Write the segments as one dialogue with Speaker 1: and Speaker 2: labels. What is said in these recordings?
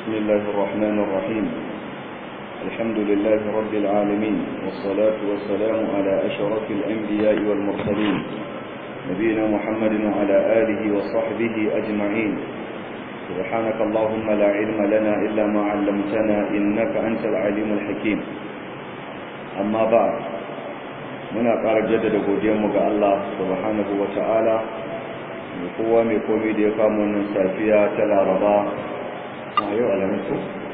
Speaker 1: بسم الله الرحمن الرحيم الحمد لله رب العالمين والصلاة والسلام على أشرف الأنبياء والمرسلين نبينا محمد وعلى آله وصحبه أجمعين سبحانك اللهم لا علم لنا إلا ما علمتنا إنك أنت العليم الحكيم أما بعد muna ƙara jaddada godiyanmu ga Allah subhanahu wa ta'ala mai kowa mai komi da ya kama wannan safiya ta laraba a yau alhamisu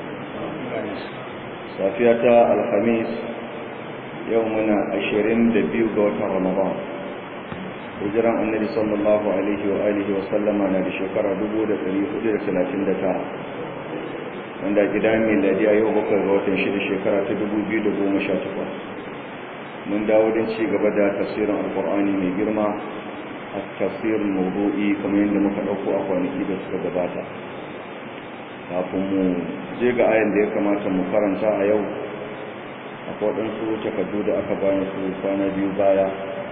Speaker 1: safiya ta alhamis yau muna ashirin da biyu ga watan ramadan hijiran annabi sallallahu alaihi wa alihi wa sallama na da shekara dubu da ɗari hudu da talatin da tara wanda gida mai ladiya yau bakwai ga watan shida shekara ta dubu biyu da goma sha takwas mun dawo don ci gaba da tafsirin alkur'ani mai girma a tafsirin mawdu'i kamar yadda muka ɗauko a kwanaki da suka gabata kafin mu je ga ayan da ya kamata mu karanta a yau a waɗansu takardu da aka bayan su kwana biyu baya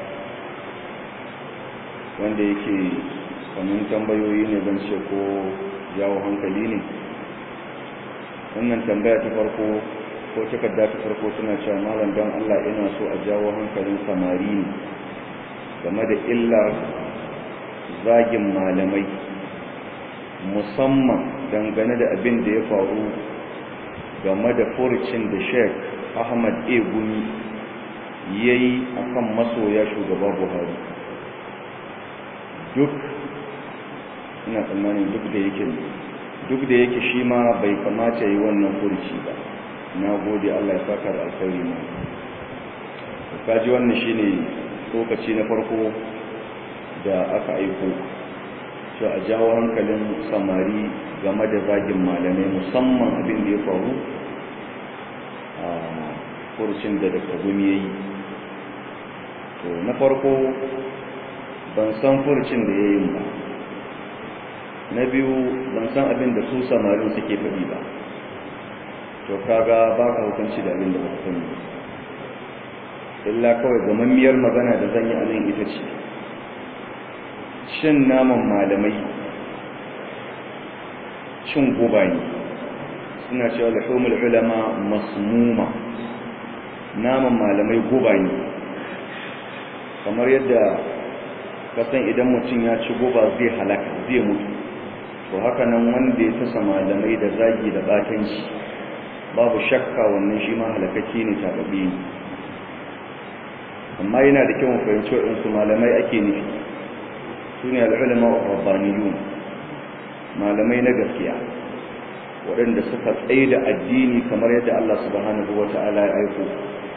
Speaker 1: wanda yake kamar tambayoyi ne zan ce ko jawo hankali ne wannan tambaya ta farko ko takarda ta farko suna cewa malam don Allah ina so a jawo hankalin samari ne game da illar zagin malamai musamman dangane da abin da ya faru game da furucin da Sheikh Ahmad A Gumi yayi akan masoya shugaba Buhari duk ina tsammanin duk da yake duk da yake shi ma bai kamata yi wannan furuci ba na gode Allah ya saka da alkhairi mu kaji wannan shine lokaci na farko da aka aiko to a jawo hankalin samari game da zagin malamai musamman abin da ya faru a kurcin da daga gumi yayi to na farko ban san furcin da yayin ba na biyu ban san abin da su samarin suke faɗi ba to kaga ba ka hukunci da abin da ba sani illa kawai gamammiyar magana da zan yi a nan ita ce cin naman malamai cin guba ne suna cewa lahumul ulama masmuma naman malamai guba ne kamar yadda kasan idan mutum ya ci guba zai halaka zai mutu to haka nan wanda ya tasa malamai da zagi da batanci babu shakka wannan shi ma halakaki ne tababi ne amma yana da kyau fahimci waɗansu malamai ake nufi su ne al'ulama rabbaniyun malamai na gaskiya waɗanda suka tsaye da addini kamar yadda Allah subhanahu wa ta'ala ya aiko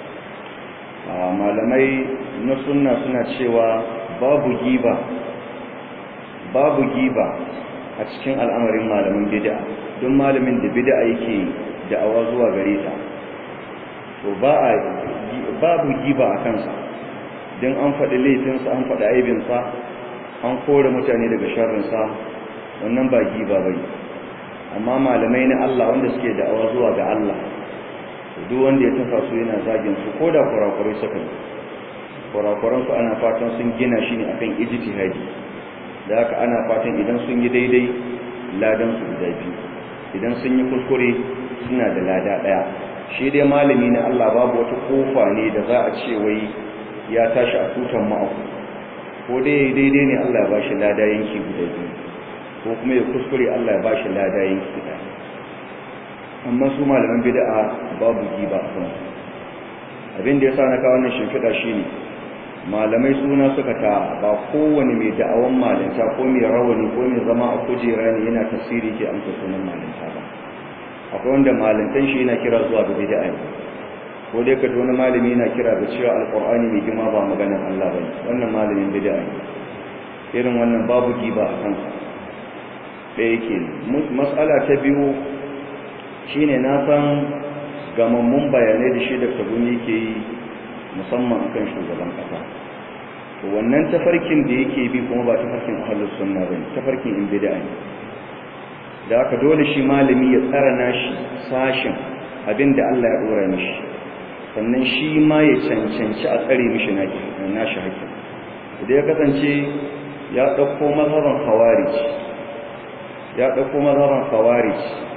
Speaker 1: malamai na sunna suna cewa babu giba babu giba a cikin al'amarin malamin bid'a don malamin da bid'a yake da'awa zuwa gare ta to ba a babu giba a kansa don an faɗi laifinsa an faɗi aibinsa an kore mutane daga sharrinsa wannan ba giba bai amma malamai na Allah wanda suke da'awa zuwa ga Allah duk wanda ya tafa su yana zagin su ko da kurakurai suka yi kurakuran su ana fatan sun gina shi ne akan ijtihadi da haka ana fatan idan sun yi daidai ladan su guda biyu idan sun yi kuskure suna da lada ɗaya shi dai malami na Allah babu wata kofa ne da za a ce wai ya tashi a tutan ma'aku ko dai daidai ne Allah ya bashi lada yanki guda biyu ko kuma ya kuskure Allah ya bashi lada yanki guda amma su malaman bid'a babu giba a kansu abin da yasa na kawo wannan shimfiɗa shine malamai suna suka ta ba kowane mai da'awan malinta ko mai rawani ko mai zama a kujera ne yana tasiri ke amsa sunan malinta ba akwai wanda malintan shi yana kira zuwa ga bid'a ne ko dai ka wani malami yana kira da cewa alqur'ani mai girma ba maganar Allah bane wannan malamin bid'a ne irin wannan babu giba a kansa ɗaya yake mas'ala ta biyu shine na san gamammun bayanai da shi da tabuni yake yi musamman akan shugaban kasa to wannan tafarkin da yake bi kuma ba tafarkin ahlus sunna bane tafarkin in bid'a ne da haka dole shi malami ya tsara nashi sashin abinda Allah ya dora mishi sannan shi ma ya cancanci a tsare mishi nashi haƙƙi idan ya kasance ya ɗauko mazhaban khawarij ya ɗauko mazhaban khawarij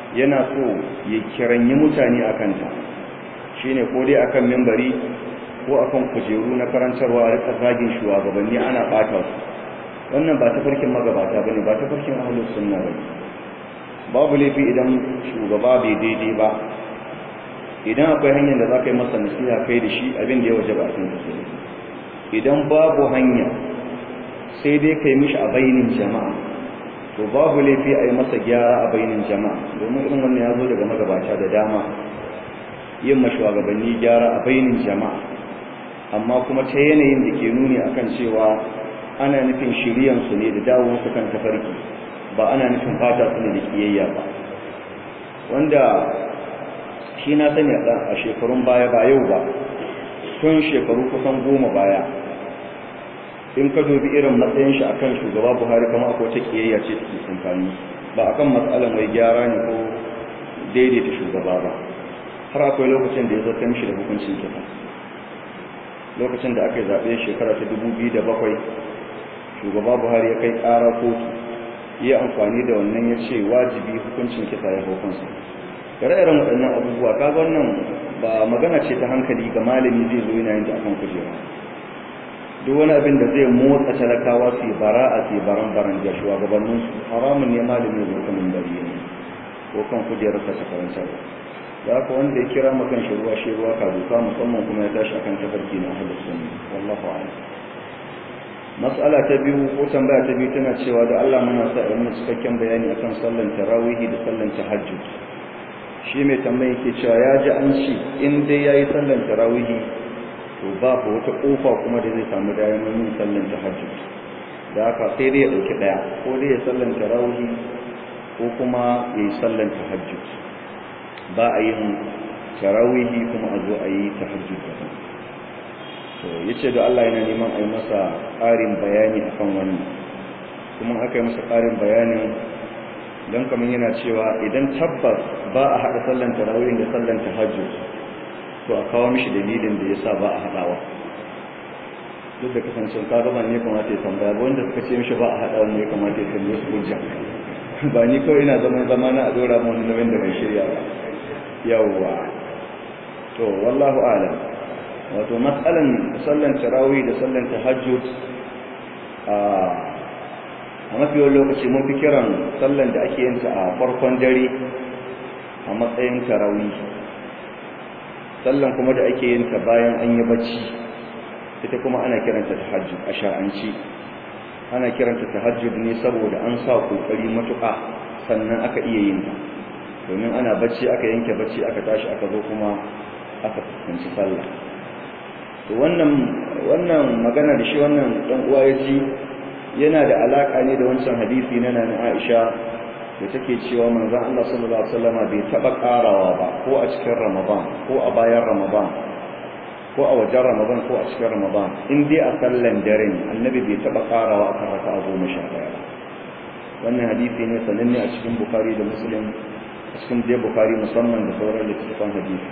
Speaker 1: yana so ya kiranyi mutane a kanta shi ne ko dai akan mimbari ko akan kujeru na karantarwa a rika zagin shugabanni ana ɓata su wannan ba ta farkin magabata ba ne ba ta farkin ahalus sunna ba babu laifi idan shugaba bai daidai ba idan akwai hanyar da za ka yi masa nasiha kai da shi abin da ya waje ba a sun idan babu hanya sai dai ka yi mishi a bainin jama'a to babu laifi a yi masa gyara a bainin jama'a domin irin wannan ya zo daga magabata da dama yin mashugabanni gyara a bainin jama'a amma kuma ta yanayin da ke nuni akan cewa ana nufin shiryansu ne da dawowarsu kan tafarki ba ana nufin fata su ne da kiyayya ba wanda shi na sani a shekarun baya ba yau ba tun shekaru kusan goma baya in ka dubi irin matsayin shi akan shugaba buhari kama akwai ta kiyayya ce take tsakanin ba akan matsalar mai gyara ne ko daidaita shugaba ba har akwai lokacin da ya zarta mishi da hukuncin kisa lokacin da aka yi zaɓe shekara ta da bakwai, shugaba buhari ya kai ƙara kotu ya amfani da wannan ya ce wajibi hukuncin kisa ya hukunsa ire-iren waɗannan abubuwa kaga wannan ba magana ce ta hankali ga malami zai zo yana yin ta akan kujera duk wani abin da zai motsa talakawa su bara a su baran baran da shugabannin su haramun ne malami zai kan bari ne ko kan kujerar sa karanta da haka wanda ya kira makan shi ruwa shi ruwa ka duka musamman kuma ya tashi akan tafarki na ahlus sunna wallahu a'lam mas'ala ta biyu ko tambaya ta biyu tana cewa da Allah muna sa a yi cikakken bayani akan sallan tarawih da sallan tahajjud shi mai tambayi ke cewa ya ji an ci in dai yayi sallan tarawih to babu wata kofa kuma da zai samu damar yin sallan tahajjud da haka sai dai ya dauki daya ko dai ya sallan tarawih ko kuma ya yi sallan tahajjud ba a yin tarawih kuma a zo a yi tahajjud da to yace da Allah yana neman a yi masa ƙarin bayani akan wannan kuma aka yi masa ƙarin bayanin don kamar yana cewa idan tabbas ba a haɗa sallan tarawih da sallan tahajjud to a kawo mishi dalilin da yasa ba a haɗawa duk da kasancin ka gaba ne kamata ya tambaya ba wanda suka ce mishi ba a haɗawa ne kamata ya tambaye su hujja ba ni kawai ina zaman zama na a dora mu wani nauyin da bai shirya ba yawwa to wallahu a'lam wato matsalan sallan tarawih da sallan tahajjud a a mafiyar lokaci mun fi kiran sallan da ake yinta a farkon dare a matsayin tarawih sallan kuma da ake yinta bayan an yi bacci ita kuma ana kiranta tahajjud a shar'anci ana kiranta tahajjud ne saboda an sa kokari matuƙa sannan aka iya yin ta domin ana bacci aka yanke bacci aka tashi aka zo kuma aka fuskanci sallah to wannan wannan magana da shi wannan dan uwa ya ji yana da alaka ne da wancan hadisi na nana Aisha da take cewa manzon Allah sallallahu alaihi wasallama bai taba karawa ba ko a cikin Ramadan ko a bayan Ramadan ko a wajen Ramadan ko a cikin Ramadan in dai a sallan dare ne annabi bai taba karawa a kan raka'a goma sha ɗaya ba wannan hadisi ne sananne a cikin Bukhari da Muslim a cikin dai Bukhari musamman da sauran littattafan hadisi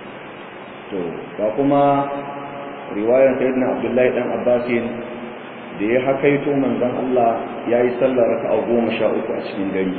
Speaker 1: to ga kuma riwayar sayyidina Abdullahi dan Abbasin da ya hakaito manzon Allah ya yi sallar raka'a goma sha uku a cikin gari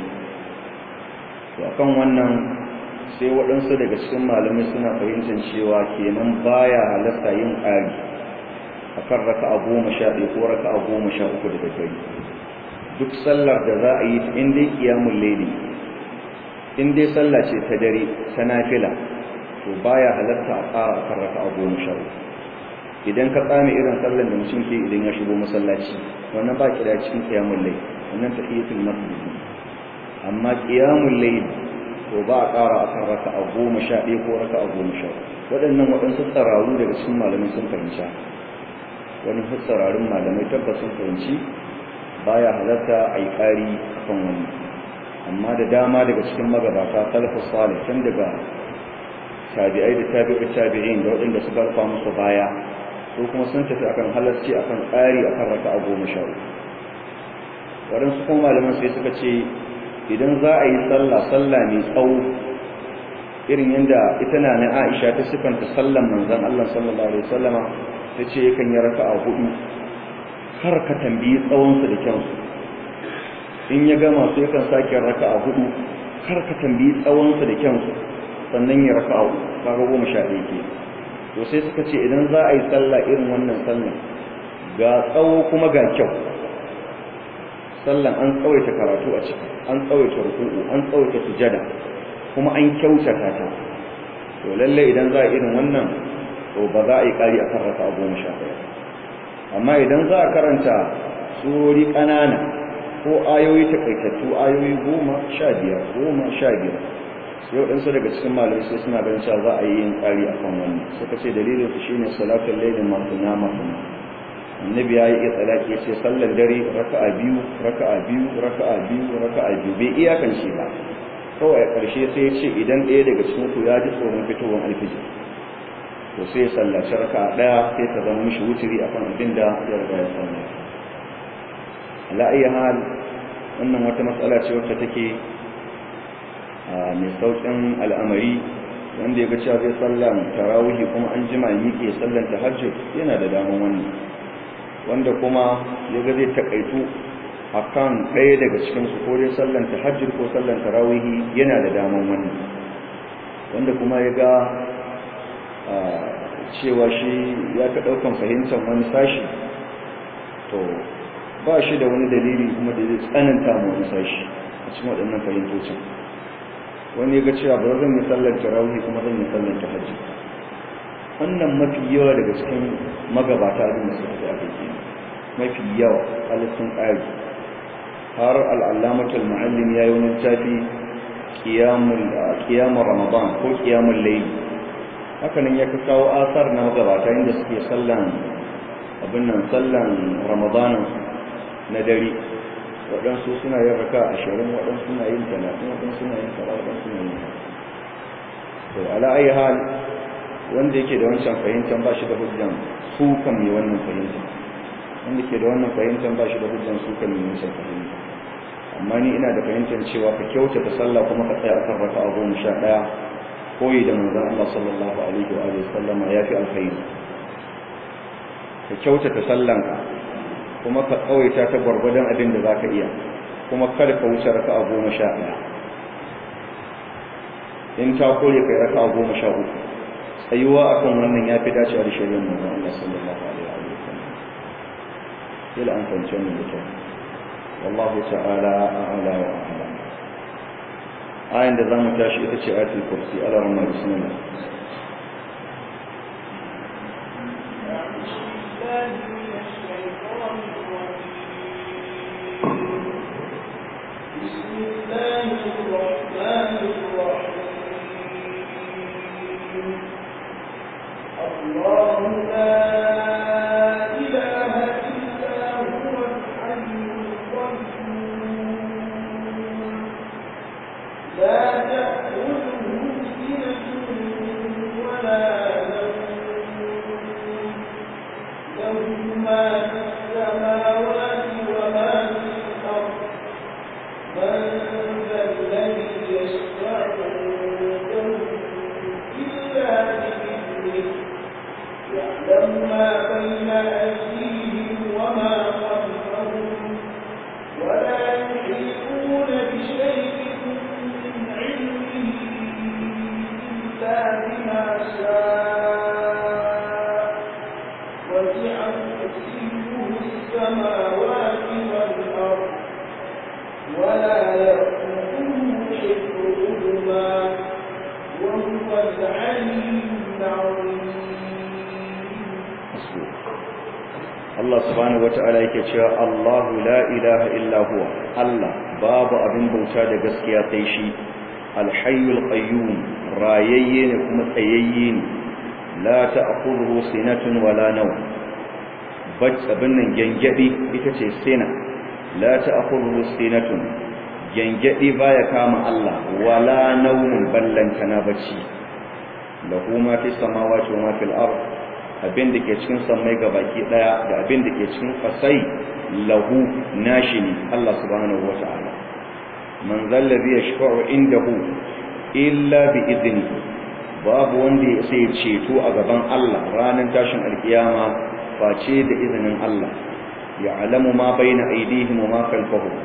Speaker 1: to akan wannan sai waɗansu daga cikin malamai suna fahimtar cewa kenan baya halatta yin ƙari akan raka'a goma sha ɗaya ko raka'a goma sha uku daga gari duk sallar da za a yi ta in dai ƙiyamun laili in dai sallah ce ta dare ta nafila to baya halatta a ƙara akan raka'a goma sha uku idan ka tsame irin sallar da mutum ke idan ya shigo masallaci wannan ba ki da cikin qiyamul layl wannan tahiyatul masjid amma qiyamul layl to ba a ƙara akan raka'a goma sha ɗaya ko raka'a goma sha waɗannan waɗansu tsararru daga cikin malamai sun fahimci wani tsararrun malamai tabbas sun fahimci baya halatta a yi ƙari akan wani amma da dama daga cikin magabata salafus salih tun daga tabi'ai da tabi'u tabi'in da waɗanda suka rufa musu baya ko kuma sun tafi akan halarci akan tsari akan raka'a goma sha uku waɗansu kuma malaman sai suka ce idan za a yi sallah sallah mai tsawo irin yadda ita na na Aisha ta sifanta sallan manzon Allah sallallahu alaihi wasallama ta ce yakan yi raka'a hudu har ka tambayi tsawon su da kyansu in ya gama sai yakan sake raka'a hudu kar ka tambayi tsawonsa da kyansu sannan ya raka abu kaga goma sha ɗaya ke to sai suka ce idan za a yi sallah irin wannan sallah ga tsawo kuma ga kyau sallan an tsawaita karatu a ciki an tsawaita ruku'u an tsawaita sujada kuma an kyautata ta to lalle idan za a irin wannan to ba za a yi ƙari a kan raka goma sha ɗaya amma idan za a karanta surori ƙanana ko ayoyi takaitattu ayoyi goma sha biyar goma sha biyar sai waɗansu daga cikin malamai sai suna ganin cewa za a yi yin ƙari a kan wannan suka ce dalilin su shine salatul lailin masuna masuna annabi ya yi iya tsalaki ya ce sallar dare raka'a biyu raka'a biyu raka'a biyu raka'a biyu bai iyakan shi ba kawai a ƙarshe sai ya ce idan ɗaya daga cikin ku ya ji tsoron fitowar alfijir to sai ya sallaci raka'a ɗaya sai ta zama mishi wuturi akan abin da ya riga ya samu ala ayi hal wannan wata matsala ce wacce take mai sauƙin al'amari wanda ya ga cewa zai sallan tarawihi kuma an jima miƙe sallan tahajjud yana da daman wannan wanda kuma ya ga zai takaitu akan ɗaya daga cikin su ko dai sallan tahajjud ko sallan tarawihi yana da daman wannan wanda kuma ya ga cewa shi ya ka ɗaukan fahimtar wani sashi to ba shi da wani dalili kuma da zai tsananta mu wani sashi a cikin waɗannan fahimtocin wani ya ga cewa ba zan yi sallar tarawih kuma zan yi sallar tahajjud wannan mafi yawa daga cikin magabata abin da suka aka yi mafi yawa halittun ƙari har al'allamatul mu'allim ya yi wani tafi ƙiyamun ramadan ko ƙiyamun laili hakanan ya kawo asar na magabata inda suke sallan abin nan sallan ramadanin na dare waɗansu suna yin raka ashirin waɗansu suna yin talatin waɗansu suna yin tara waɗansu suna yin to ala ayi hal wanda yake da wancan fahimtar ba shi da hujjan su kan mai wannan fahimtar wanda ke da wannan fahimtar ba shi da hujjan su kan mai wancan fahimtar amma ni ina da fahimtar cewa ka kyautata sallah kuma ka tsaya akan raka'a goma sha ɗaya koyi da manzon Allah sallallahu alaihi wa alihi sallama yafi alkhairi ka kyautata sallanka kuma ka tsawaita ta gwargwadon abin da zaka iya kuma kada ka wuce raka'a goma sha ɗaya in ta kore kai raka'a goma sha uku tsayuwa akan wannan yafi dacewa da shari'ar manzon Allah sallallahu alaihi wa alihi sallam kila an fahimci wannan da kyau wallahu ta'ala a'la wa a'lam ayin da zamu tashi ita ce ayatul kursi ala rahman bismillah
Speaker 2: الله لا إله إلا هو الحي القيوم لا تأخذه سنة ولا نوم له ما في السماوات وما في الأرض من ذا الذي يشفع عنده إلا بإذنه يعلم ما بين أيديهم وما خلفهم ولا يحيطون بشيء من علمه إلا بما شاء وسع كرسيه السماوات والأرض ولا يؤوده حفظهما وهو العلي العظيم
Speaker 1: Allah subhanahu wata'ala yake cewa Allahu la ilaha illa huwa Allah babu abin bauta da gaskiya sai shi al-hayyul qayyum rayayye ne kuma tsayayye ne la ta'khudhuhu sinatun wala nawm bacci abin nan gengedi ita ce sina la ta'khudhuhu sinatun gengedi baya kama Allah wala nawmun ballantana bacci lahu ma fi samawati wa ma fil ardh abin da ke cikin sammai ga baki daya da abin da ke cikin fasai lahu nashi ne Allah subhanahu wa ta'ala man zallabi yashfa'u indahu illa bi idni babu wanda ya sai ceto a gaban Allah ranar tashin alkiyama face da izinin Allah ya'lamu ma baina aydihim wa ma khalfahum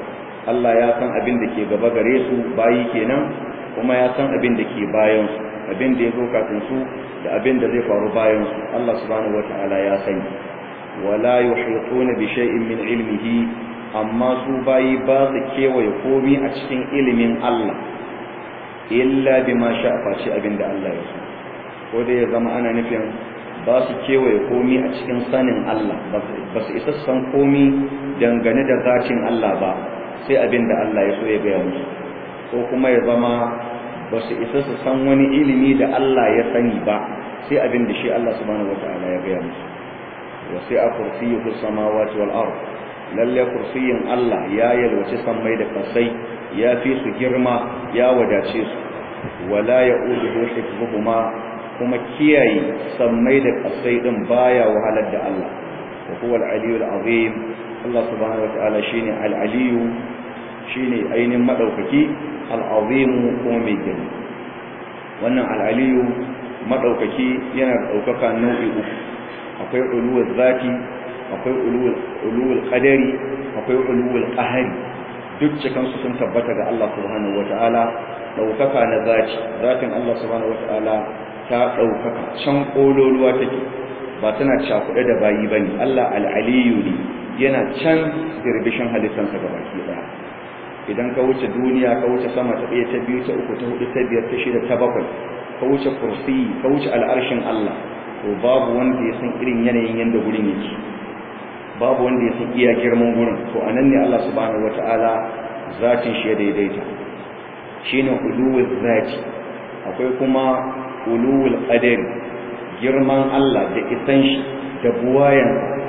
Speaker 1: Allah ya san abin da ke gaba gare su bayi kenan kuma ya san abin da ke bayan su abin da ya zo kafin su da abin da zai faru bayan su Allah subhanahu wataala ya sani wala yuhituna bi shay'in min ilmihi amma su bayi ba su kewaye komi a cikin ilimin Allah illa bima sha'a face abin da Allah ya so ko da ya zama ana nufin ba su kewaye komi a cikin sanin Allah ba su isa san komi dangane da zacin Allah ba sai abin da Allah ya so ya gaya musu ko kuma ya zama ba su isa su san wani ilimi da Allah ya sani ba sai abin da shi Allah subhanahu wataala ya gaya musu wa sai a kursiyyu samawati wal ard lalle kursiyin Allah ya yalwaci sammai da kasai ya fi su girma ya wadace su wala ya'uduhu hifdhuhuma kuma kiyaye sammai da kasai din baya wahalar da Allah wa huwa al-aliyyul azim Allah subhanahu wataala shine al-aliyyu shine ainin madaukaki al-azim kuma mai girma wannan al-aliyyu madaukaki yana da daukaka nau'i uku akwai uluwul zati akwai uluwul uluwul qadari akwai uluwul qahari duk cikan su sun tabbata ga Allah subhanahu wataala daukaka na zati zatin Allah subhanahu wataala ta ɗaukaka can ƙololuwa take ba tana cakuɗe da bayi ba ne Allah al'aliyu ne yana can dirbishin halittansa ga baki ɗaya idan ka wuce duniya ka wuce sama ta ɗaya ta biyu ta uku ta hudu ta biyar ta shida ta bakwai ka wuce kursi ka wuce al'arshin Allah to babu wanda ya san irin yanayin yadda gurin yake babu wanda ya san iya girman gurin to a nan ne Allah subhanahu wata'ala zatin shi ya daidaita shine uluwul zati akwai kuma uluwul qadar girman Allah da isan shi da buwayan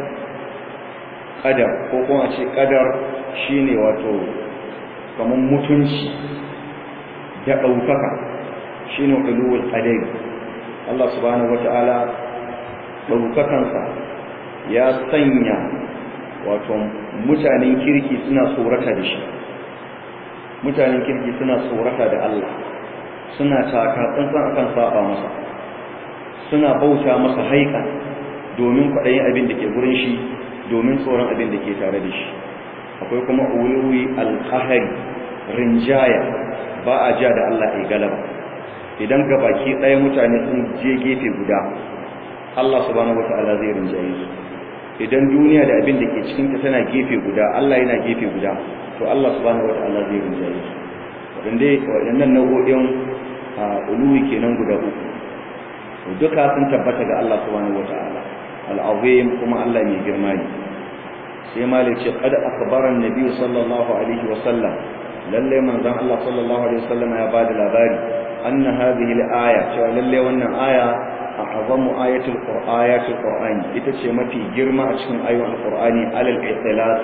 Speaker 1: qadar ko kuma a ce qadar shine wato kaman mutunci da daukaka shine uluwul qadar Allah subhanahu wataala daukakansa ya sanya wato mutanen kirki suna tsorata da shi mutanen kirki suna tsorata da Allah suna taka tsantsan akan saba masa suna bauta masa haika domin kwaɗayin abin da ke gurin shi domin tsoron abin da ke tare da shi akwai kuma uluwi alqahari rinjaya ba a ja da Allah ai galaba idan gabaki ɗaya mutane sun je gefe guda Allah subhanahu wataala zai rinjaye su idan duniya da abin da ke cikin ta tana gefe guda Allah yana gefe guda to Allah subhanahu wataala zai rinjaye su wadanda waɗannan nau'o'in uluwi kenan guda uku duka sun tabbata ga Allah subhanahu wataala al-azim kuma Allah mai girma ne sai malik ce qad akhbara an-nabi sallallahu alaihi wa sallam lalle manzon Allah sallallahu alaihi wa sallam ya bada labari anna hadhihi al-aya cewa lalle wannan aya a'zamu ayatul qur'ayatul qur'ani ita ce mafi girma a cikin ayoyin al-qur'ani alal itlaq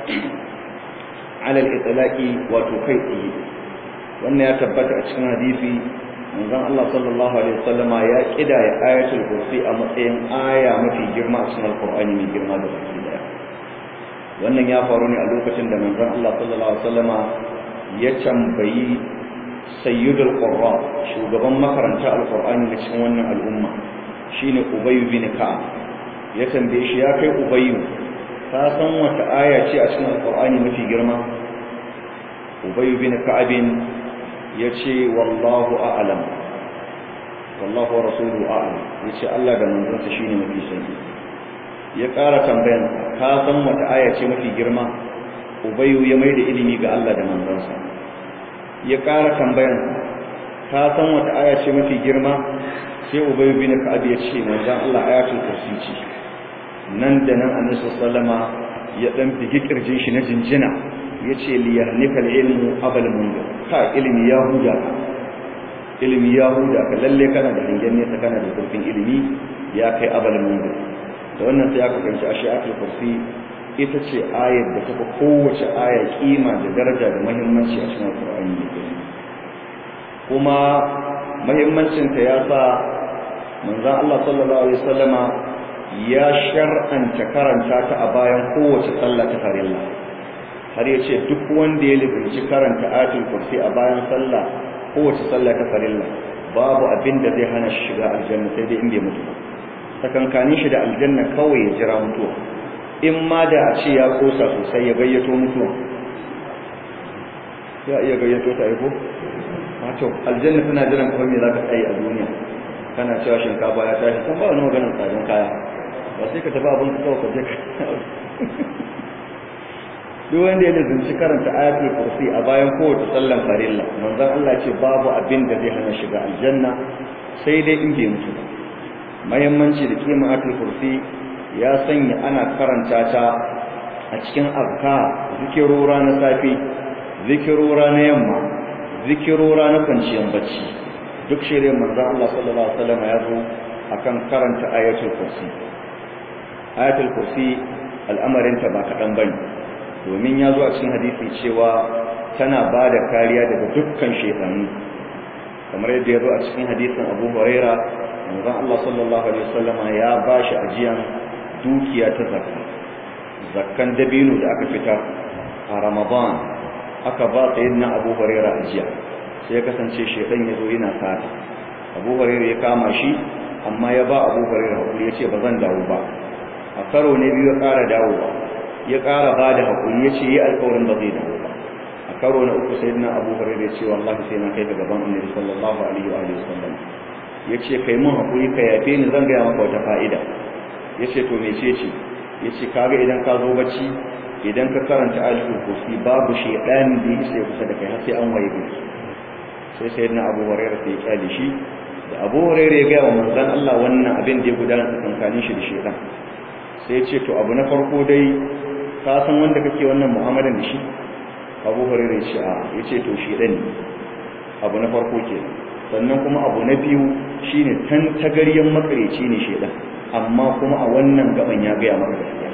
Speaker 1: alal itlaqi wato kai tsaye wannan ya tabbata a cikin hadisi manzon Allah sallallahu alaihi wasallama ya kidaya ayatul kursi a matsayin aya mafi girma a cikin alqur'ani mai girma da baki daya wannan ya faru ne a lokacin da manzon Allah sallallahu alaihi wasallama ya tambayi sayyidul qurra shugaban makaranta alqur'ani na cikin wannan al'umma shine ubay bin ka'ab ya tambaye shi ya kai ubay ka san wata aya ce a cikin alqur'ani mafi girma ubay bin ka'ab ya ce wallahu a'lam wallahu wa rasuluhu a'lam ya ce Allah da manzansa shine mafi sani ya ƙara tambayan ka san wata aya ce mafi girma ubayyu ya mai da ilimi ga Allah da manzansa ya ƙara tambayan ka san wata aya ce mafi girma sai ubayyu bin ka'ab ya ce manzon Allah ayatul kursi ce nan da nan annabi sallama ya dan bigi kirjin shi na jinjina yace li yahnika ilmu abal mundir ka ilimi ya huda ka ilimi ya huda ka lalle kana da hangen ne kana da zurfin ilimi ya kai abal mundir da wannan sai aka kanci ashiyatul kursi ita ce ayar da tafi kowace aya kima da daraja da muhimmanci a cikin Qur'ani ne kuma muhimmancin ta ya sa manzon Allah sallallahu alaihi wasallama ya shar'anta karanta ta a bayan kowace sallah ta farilla har yace duk wanda ya lizinci karanta ayatul kursi a bayan sallah kowace sallah ta farilla babu abin da zai hana shi shiga aljanna sai dai in bai mutu ba sakankanin shi da aljanna kawai ya jira mutuwa in ma da a ce ya kosa sosai ya gayyato mutuwa ya iya gayyato ta aiko wato aljanna tana jiran kuma me zaka tsaye a duniya kana cewa shinkafa ya tashi san ba wani maganar tsarin kaya ba sai ka tafi abin ka kawai ka je ka duk wanda ya nazarci karanta ayatul kursi a bayan kowace sallan farilla manzon Allah ce babu abin da zai hana shiga aljanna sai dai in bai mutu ba muhimmanci da kima ayatul kursi ya sanya ana karanta ta a cikin azka zikirora na safi zikirora na yamma zikirora na kwanciyar bacci duk shirin manzon Allah sallallahu alaihi wasallam ya zo akan karanta ayatul kursi ayatul kursi al'amarinta ba kaɗan bane domin ya zo a cikin hadisi cewa tana ba da kariya daga dukkan shekaru kamar yadda ya zo a cikin hadisin abu huraira manzon Allah sallallahu alaihi wasallama ya ba shi ajiyan dukiya ta zakka zakkan dabino da aka fitar a ramadan aka ba sayyidina abu huraira ajiya sai ya kasance shekan ya zo yana sata abu huraira ya kama shi amma ya ba abu huraira hakuri ya ce ba zan dawo ba a karo ne biyu ya ƙara dawowa ya ƙara ba da haƙuri ya ce yi alƙawarin ba zai dawo ba a karo na uku sai na abu hurairu ya ce wallahi sai na kai ga gaban annabi sallallahu alaihi wa alihi wasallam ya ce kai mun haƙuri ka yafe ni zan gaya maka wata fa'ida ya ce to me ce ce ya ce kaga idan ka zo bacci idan ka karanta ayatul kursi babu shaytan da ya sai kusa da kai har sai an waye gari sai sai na abu hurairu sai ya kyale shi da abu hurairu ya gaya wa manzon Allah wannan abin da ya gudana tsakanin shi da shaytan sai ya ce to abu na farko dai ka san wanda kake wannan mu'amalan da shi abu hurairu ce a ya ce to shi ɗan abu na farko ke sannan kuma abu na biyu shine tan tagaryen makareci ne shedan amma kuma a wannan gaban ya gaya maka gaskiya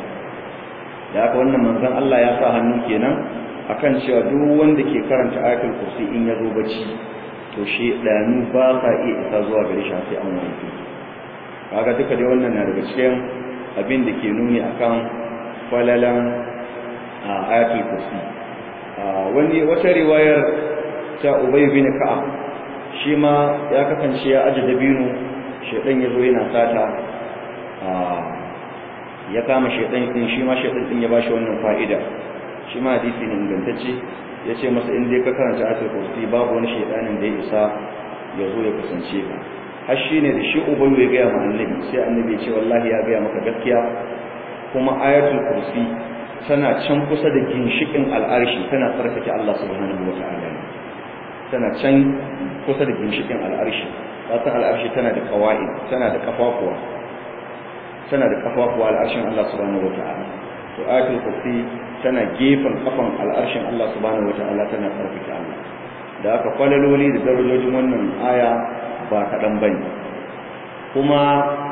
Speaker 1: da haka wannan manzon Allah ya sa hannu kenan akan cewa duk wanda ke karanta ayatul kursi in ya zo bacci to shedanu ba sa iya isa zuwa gare shi sai an wanke kaga duka dai wannan na daga cikin abin da ke nuni akan falalan ayatul kursi wani wata riwayar ta Ubay bin Ka'ab shi ma ya kasance ya aje dabino shedan yazo yana sata ya kama shedan din shi ma shedan din ya bashi wannan fa'ida shi ma hadisi ne ingantacce yace masa in dai ka karanta ayatul kursi babu wani shedanin da ya isa ya zo ya kusance ka har shine da shi Ubay ya ga ma annabi sai annabi ya ce wallahi ya ga maka gaskiya kuma ayatul kursi tana can kusa da ginshikin al'arshi tana tsarkake Allah subhanahu wata'ala tana can kusa da ginshikin al'arshi wasan al'arshi tana da kawai tana da kafafuwa tana da kafafuwa al'arshin Allah subhanahu wata'ala to ayatul kursi tana gefen kafan al'arshin Allah subhanahu wata'ala tana tsarkake Allah da aka kwalaloli da darajojin wannan aya ba kaɗan bane kuma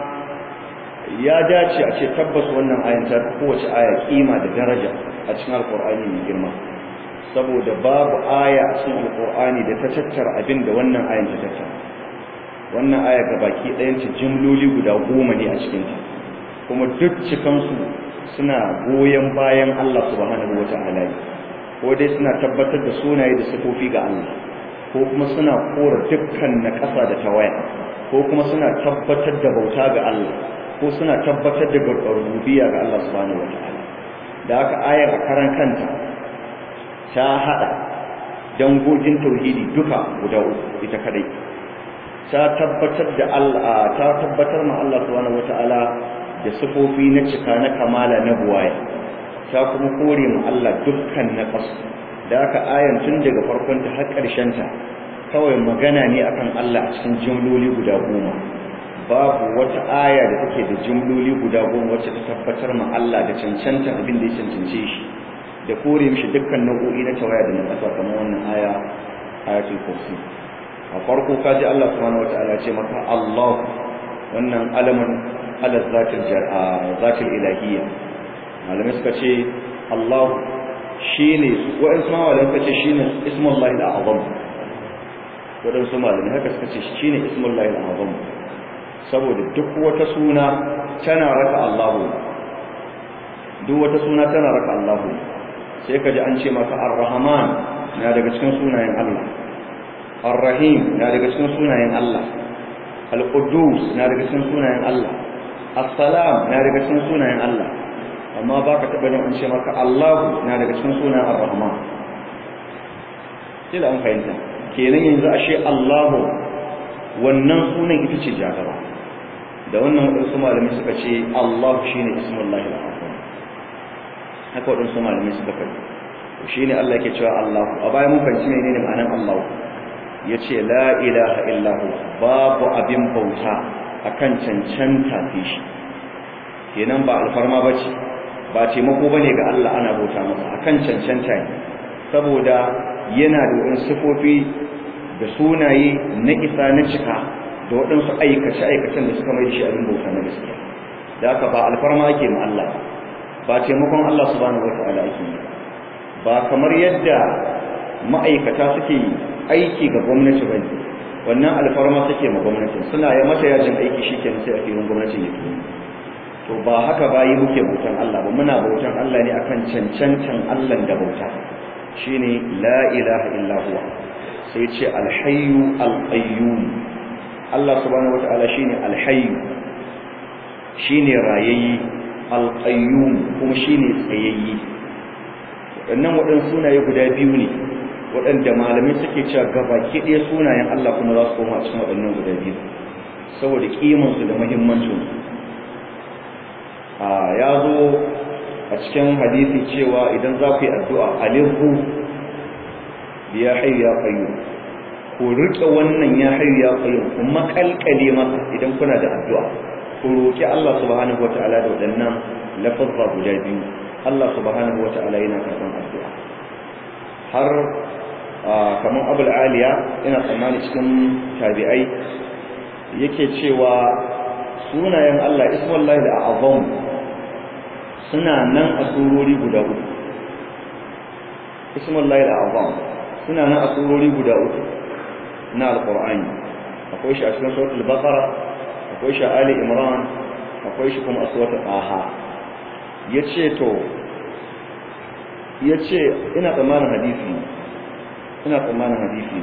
Speaker 1: ya dace a ce tabbas wannan ayan ta kowace aya kima da daraja a cikin alkur'ani mai girma saboda babu aya a cikin alkur'ani da ta tattara abin da wannan ayan ta tattara wannan aya ga baki ɗayan ta jimloli guda goma ne a cikin ta kuma duk cikansu suna goyon bayan Allah subhanahu wata'ala ko dai suna tabbatar da sunaye da sifofi ga Allah ko kuma suna kora dukkan na ƙasa da tawaya ko kuma suna tabbatar da bauta ga Allah ko suna tabbatar da rububiyya ga Allah subhanahu wataala da aka ayar a karan kanta ta hada dangogin tauhidi duka guda uku ita kadai ta tabbatar da Allah ta tabbatar ma Allah subhanahu wataala da sifofi na cika na kamala na buwaya ta kuma kore ma Allah dukkan na kasu da aka ayan tun daga farkon ta har ƙarshen ta kawai magana ne akan Allah a cikin jumloli guda goma babu wata aya da take da jumloli guda goma wacce ta tabbatar ma Allah da cancanta abin da ya cancance shi da kore mishi dukkan nau'o'i na tawaya da na kasa kamar wannan aya ayatul kursi a farko kaji Allah subhanahu wataala ce maka Allah wannan alaman ala zatil zatil ilahiyya malamai suka ce Allah shine wa'in sama malamai suka ce shine ismullahi al-azam waɗansu malamai haka suka ce shine ismullahi al-azam saboda duk wata suna tana raka Allahu duk wata suna tana raka Allahu sai ka ji an ce maka Ar-Rahman na daga cikin sunayen Allah Ar-Rahim na daga cikin sunayen Allah Al-Quddus na daga cikin sunayen Allah As-Salam na daga cikin sunayen Allah amma baka taba jin an ce maka Allahu na daga cikin sunayen Ar-Rahman sai da an fahimta kenan yanzu ashe Allahu wannan sunan ita ce jagaba da wannan waɗansu malamai suka ce Allah shine ismullahi al-azam haka waɗansu malamai suka faɗi shine Allah yake cewa Allah a baya mun fahimci menene ma'anar Allah yace la ilaha illa hu babu abin bauta akan cancanta fi shi kenan ba alfarma bace ba taimako bane ga Allah ana bauta masa akan cancanta ne saboda yana da wasu sifofi da sunaye na isa na cika da waɗansu aikace-aikacen da suka mai da shi abin bauta na gaskiya da haka ba alfarma ake ma Allah ba taimakon Allah subhanahu wata'ala ake yi ba kamar yadda ma'aikata suke aiki ga gwamnati bane wannan alfarma suke ma gwamnati suna ya mata yajin aiki shikenan sai a filin gwamnatin yake to ba haka bayi muke bautan Allah ba muna bautan Allah ne akan cancantan Allah da bauta shine la ilaha illa huwa sai ce alhayyu alqayyum Allah subhanahu wataala shine alhayyu shine rayayyi alqayyum kuma shine tsayayyi waɗannan waɗannan sunaye guda biyu ne waɗanda malamai suke cewa gabaki ɗaya sunayen Allah kuma za su koma a cikin waɗannan guda biyu saboda kimansu da muhimmancinsu ya zo a cikin hadisi cewa idan za ku yi addu'a alihu ya hayu ya qayyum ku rike wannan ya hayu ya qayyum ku makalkale masa idan kuna da addu'a ku roki Allah subhanahu wataala da wadannan lafazza guda biyu Allah subhanahu wataala yana karban addu'a har kamar abul aliya ina tsammani cikin tabi'ai yake cewa sunayen Allah ismullahi da azam suna nan a surori guda uku ismullahi da azam suna nan a surori guda uku na alqur'ani akwai shi a cikin suratul baqara akwai shi a ali imran akwai shi kuma a suratul aha yace to yace ina tsammanin hadisi ina tsammanin hadisi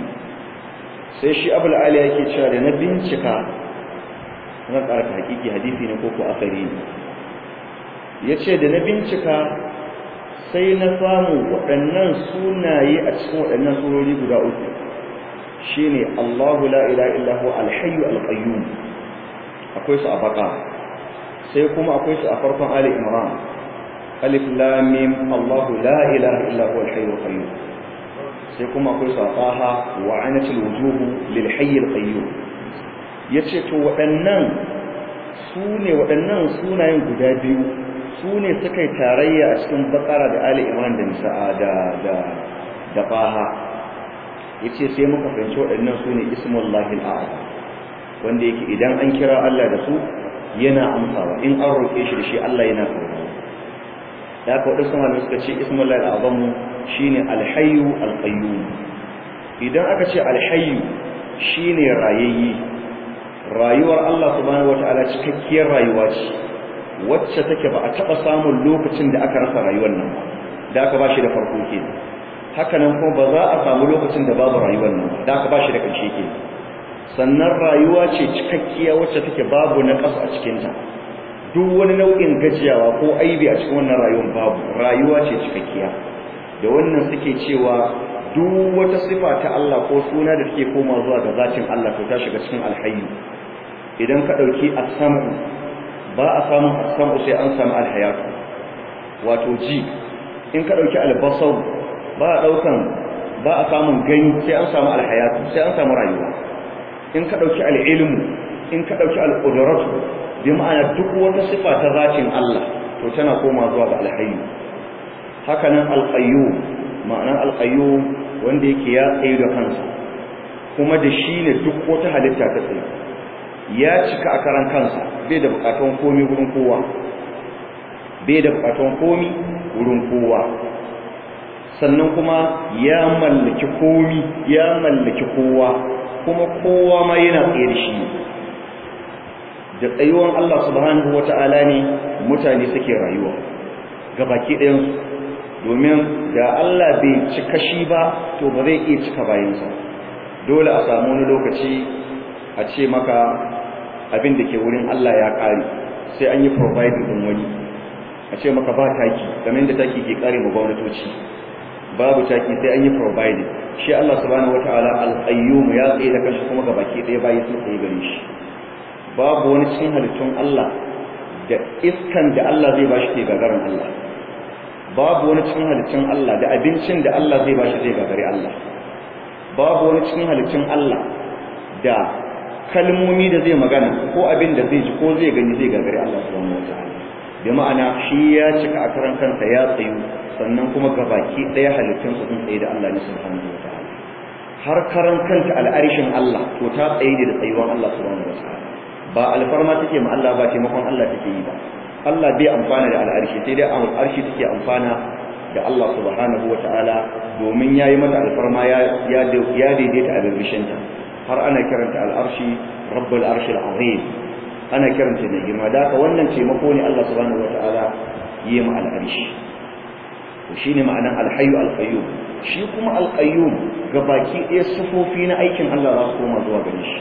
Speaker 1: sai shi abul ali yake cewa da na bincika zan ƙara ta hakiki hadisi ne ko ko asari ne yace da na bincika sai na samu waɗannan sunaye a cikin waɗannan surori guda uku shine Allahu la ilaha illa huwa al-hayyu al-qayyum akwai su a baka sai kuma akwai su a farkon ali imran alif lam mim Allahu la ilaha illa huwa al-hayyu al-qayyum sai kuma akwai su a taha wa anatil wujuhu lil hayy al-qayyum yace to waɗannan su ne waɗannan sunayen guda biyu su ne suka yi tarayya a cikin bakara da ali imran da nisa'a da da da faha yace sai muka fahimci waɗannan su ne ismullahi al'azam wanda yake idan an kira Allah da su yana amsawa in an roƙe shi da shi Allah yana karɓa da haka waɗansu malamai suka ce ismullahi al'azam shine alhayyu alqayyum idan aka ce alhayyu shine rayayyi rayuwar Allah subhanahu wataala cikakkiyar rayuwa ce wacce take ba a taɓa samun lokacin da aka rasa rayuwar nan ba da aka ba shi da farko ke haka nan kuma ba za a samu lokacin da babu rayuwar nan da aka ba shi da ƙarshe ke sannan rayuwa ce cikakkiya wacce take babu na ƙasa a cikinta duk wani nau'in gajiyawa ko aibi a cikin wannan rayuwar babu rayuwa ce cikakkiya da wannan suke cewa duk wata sifa ta Allah ko suna da take koma zuwa ga zatin Allah to ta shiga cikin alhayyu idan ka ɗauki as-sam'u ba a samun as-sam'u sai an samu al-hayatu wato ji in ka ɗauki al-basar ba a ɗaukan ba a samun gani sai an samu al-hayatu sai an samu rayuwa in ka ɗauki al-ilmu in ka ɗauki al-qudratu bi ma'ana duk wata sifa ta zatin Allah to tana koma zuwa ga al-hayyu haka nan al-qayyum ma'anar al-qayyum wanda yake ya tsaye da kansa kuma da shi ne duk wata halitta ta tsaye ya cika a karan kansa bai da bukatun komi wurin kowa bai da bukatun komi wurin kowa sannan kuma ya mallaki komi ya mallaki kowa kuma kowa ma yana tsaye da shi da tsayuwan Allah subhanahu wata'ala ne mutane suke rayuwa gabaki ɗayansu domin da Allah bai cika shi ba to ba zai iya cika bayansa dole a samu wani lokaci a ce maka abin da ke wurin Allah ya ƙare sai an yi providing din wani a ce maka ba taki kamar da taki ke ƙare ma gwamnatoci babu taki sai an yi provided shi Allah subhanahu wataala al-qayyum ya tsaye da kanshi kuma gabaki ɗaya bayi sun tsaye gare shi babu wani cikin halittun Allah da iskan da Allah zai bashi ke gagarin Allah babu wani cikin halittun Allah da abincin da Allah zai bashi zai gagari Allah babu wani cikin halittun Allah da kalmomi da zai magana ko abin da zai ji ko zai gani zai gagari Allah subhanahu wataala bi ma'ana shi ya cika a karan kansa ya tsayu sannan kuma gabaki ɗaya halittun su sun tsaye da Allah ne subhanahu wataala har karan kanta al'arshin Allah to ta tsaye da tsayuwan Allah subhanahu wataala ba alfarma take ma Allah ba taimakon Allah take yi ba Allah bai amfana da al'arshi sai dai al'arshi take amfana da Allah subhanahu wataala domin yayi mata alfarma ya ya daidaita a birbishinta har ana kiranta al'arshi rabbul arshil azim ana kiranta da girma da haka wannan taimako ne Allah subhanahu wataala yi ma al'arshi to shine ma'anan alhayyu alqayyum shi kuma alqayyum gabaki ɗaya sifofi na aikin Allah za su koma zuwa gare shi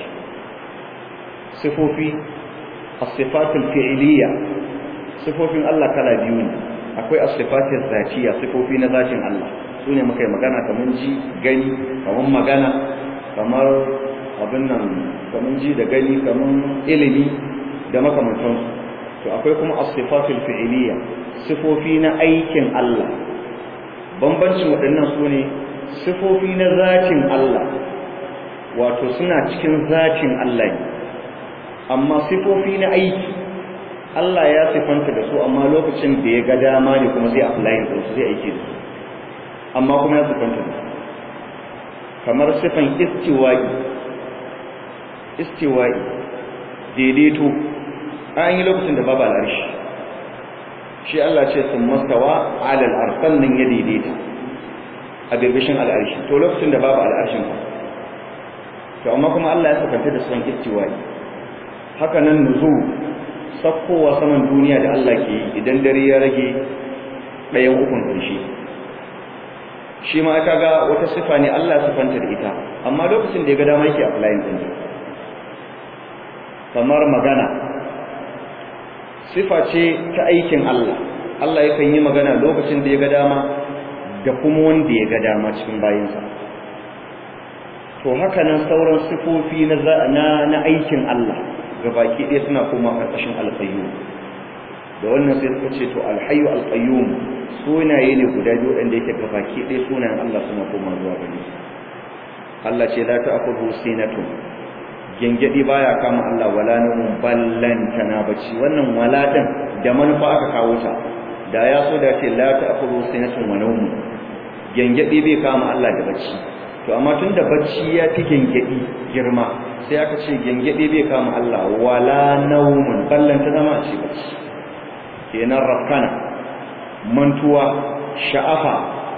Speaker 1: sifofi as-sifatul fi'liyya sifofin Allah kala biyu ne akwai as-sifatul zatiyya sifofi na zatin Allah sune muka yi magana kaman ji gani kaman magana kamar abin nan kaman ji da gani kaman ilimi da makamantansu to akwai kuma as-sifatul fi'liyya sifofi na aikin Allah bambancin waɗannan su ne sifofi na zatin Allah wato suna cikin zatin Allah ne amma sifofi na aiki Allah ya sifanta da su amma lokacin da ya ga dama ne kuma zai apply da su zai aiki da su amma kuma ya sifanta da su kamar sifan istiwa'i istiwa'i daidaito an yi lokacin da babu al'arshi shi Allah ce sun mastawa alal arsan nan ya daidaita a birbishin al'arshi to lokacin da babu al'arshin ba to amma kuma Allah ya sakanta da son istiwa'i haka nan nuzu sakkowa saman duniya da Allah ke yi idan dare ya rage ɗayan ukun ƙarshe shi ma aka ga wata sifa ne Allah ya sifanta da ita amma lokacin da ya ga dama yake applying din kamar magana sifa ce ta aikin Allah Allah yakan yi magana lokacin da ya ga dama da kuma wanda ya ga dama cikin bayinsa to haka nan sauran sifofi na na aikin Allah gabaki ɗaya suna koma ƙarƙashin alƙayyum da wannan sai suka ce to alhayyu alqayyum sunaye ne guda biyu wanda yake gabaki ɗaya sunayen Allah suna koma zuwa gare su Allah ce la ta'khudhu sinatun gengedi baya kama Allah wala nawmun ballan tana bacci wannan wala din da manufa aka kawo ta da ya so da ce la ta'khudhu sinatun wa nawmun gengedi bai kama Allah da bacci to amma tunda bacci ya fi gengedi girma sai aka ce gengedi bai kama Allah wala nawmun ballan ta zama ce bacci kenan rafkana mantuwa sha'afa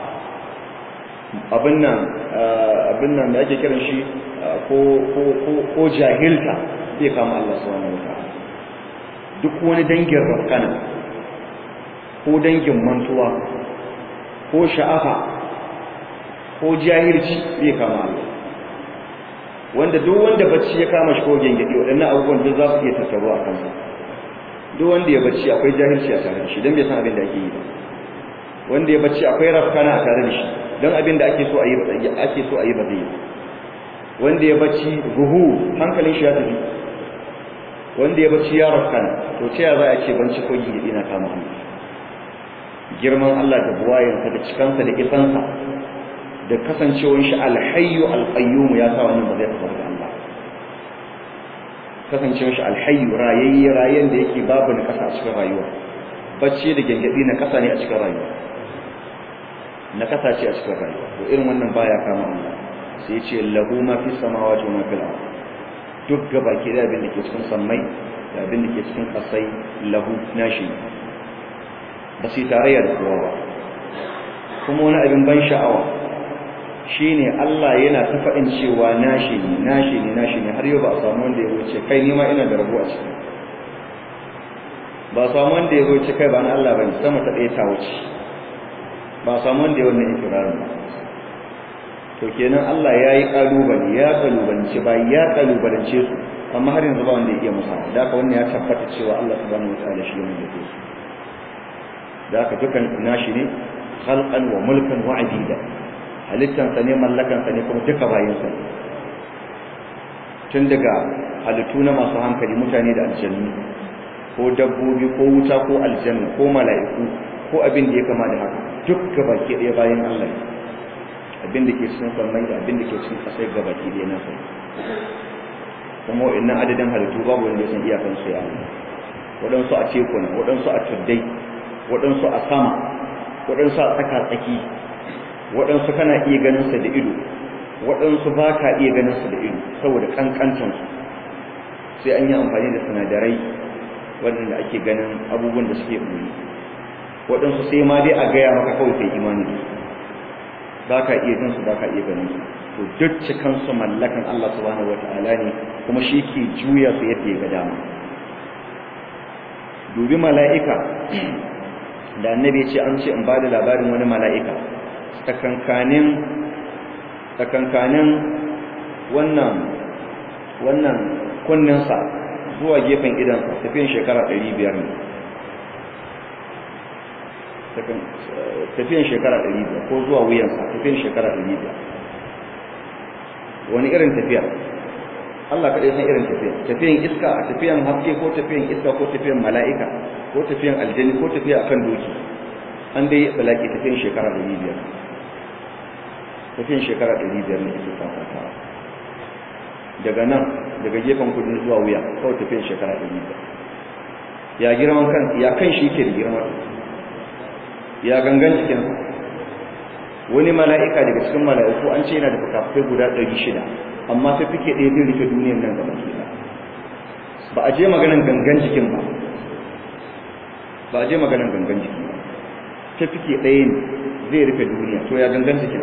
Speaker 1: abin nan abin nan da ake kiran shi ko ko ko ko jahilta zai kama Allah subhanahu wataala duk wani dangin rafkana ko dangin mantuwa ko sha'afa ko jahilci zai kama Allah wanda duk wanda bacci ya kama shi ko gengedi waɗannan abubuwan duk za su iya tattaruwa a kansa duk wanda ya bacci akwai jahilci a tare da shi don bai san abin da ake yi ba wanda ya bacci akwai rafkana a tare da shi don abin da ake so a yi ake so a yi ba zai yi wanda ya bacci ruhu hankalin shi ya tafi wanda ya bacci ya rafkana to ta ya za a ce banci ko gidi na kama hannu girman Allah da buwayensa da cikansa da isansa da kasancewar shi alhayyu alqayyum ya sa wannan ba zai tafi da Allah kasancewar shi alhayyu rayayye rayen da yake babu na kasa a cikin rayuwa bacci da gengedi na kasa ne a cikin rayuwa na kasa ce a cikin rayuwa to irin wannan baya kama Allah sai ya ce lahu ma fi samawati wa ma fil ard duk gabaki da abin da ke cikin sammai da abin da ke cikin kasai lahu nashi ba su tarayya da kowa ba kuma wani abin ban sha'awa shine Allah yana ta faɗin cewa nashi ne nashi ne nashi ne har yau ba a samu wanda ya wuce kai ni ma ina da rabuwa ciki ba a samu wanda ya wuce kai ba na Allah bane sama ta ɗaya ta wuce ba a samu wanda ya wannan ikirarin ba to kenan Allah ya yi ƙalubale ya ƙalubalance ba ya ƙalubalance su amma har yanzu ba wanda ya iya musa da haka wannan ya tabbata cewa Allah subhanahu wataala shi ne yake su da haka dukan nashi ne khalqan wa mulkan wa abida halittansa ne mallakansa ne kuma duka bayansa ne tun daga halittu na masu hankali mutane da aljannu ko dabbobi ko wuta ko aljanna ko mala'iku ko abin da ya kama da haka duk gabaki ɗaya bayan Allah abin da ke cikin sammai da abin da ke cikin ƙasai gabaki ɗaya na sai kuma wa'annan adadin halittu babu wanda ya san iyakan su ya waɗansu a tekuna waɗansu a tuddai waɗansu a sama waɗansu a tsaka tsaki waɗansu kana iya ganin sa da ido waɗansu ba ka iya ganin su da ido saboda ƙanƙantansu sai an yi amfani da sinadarai waɗanda ake ganin abubuwan da suke ɓoye waɗansu sai ma dai a gaya maka kawai sai imani da su ba ka iya jin su ba ka iya ganin su to duk cikansu mallakan Allah subhanahu wata'ala ne kuma shi ke juya su yadda ya ga dama dubi mala'ika da annabi ce an ce in ba da labarin wani mala'ika tsakankanin tsakankanin wannan wannan kunninsa zuwa gefen idansa tafiyan shekara 500 ne tafiyan shekara 500 ko zuwa wuyansa tafiyan shekara 500 wani irin tafiya Allah kaɗai san irin tafiya tafiyan iska a tafiyan haske ko tafiyan iska ko tafiyan mala'ika ko tafiyan aljani ko tafiya akan doki an dai balaki tafiyan shekara 500 tafiyan shekara 500 ne ake fafata daga nan daga gefen kudin zuwa wuya kawai tafiyan shekara 500 ya girman kan ya kan shi ke da girman ya gangan cikin wani mala'ika daga cikin mala'iku an ce yana da fukafukai guda 600 amma sai fike ɗaya zai rufe duniyar nan gaba ke ba a je maganan gangan jikin ba ba a je maganan gangan jiki ba ta fike ɗaya ne zai rufe duniya to ya gangan jikin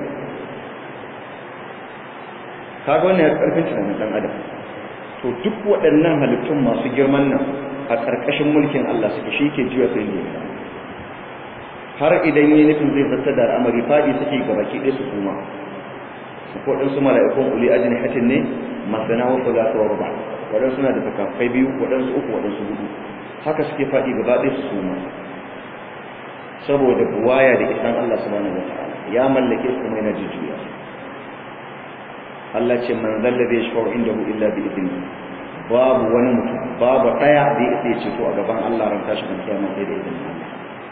Speaker 1: kaga wannan ya karfin tunanin dan adam to duk waɗannan halittun masu girman nan a ƙarƙashin mulkin Allah suke shi ke juya sai ne har idan yi nufin zai zata da al'amari faɗi suke gaba ki ɗaya su kuma ko ɗin su mala'ikun uli ajin hatin ne masana wa kula ta warba waɗansu suna da fakafai biyu waɗansu uku waɗansu hudu haka suke faɗi gaba ɗaya su suma saboda buwaya da isan Allah subhanahu wa ta'ala ya mallake su kuma yana jujjuya Allah ce man zalla zai shafa indahu illa bi idni babu wani mutum babu daya da ya isa ceto a gaban Allah ran tashi kan kiyama sai da idin Allah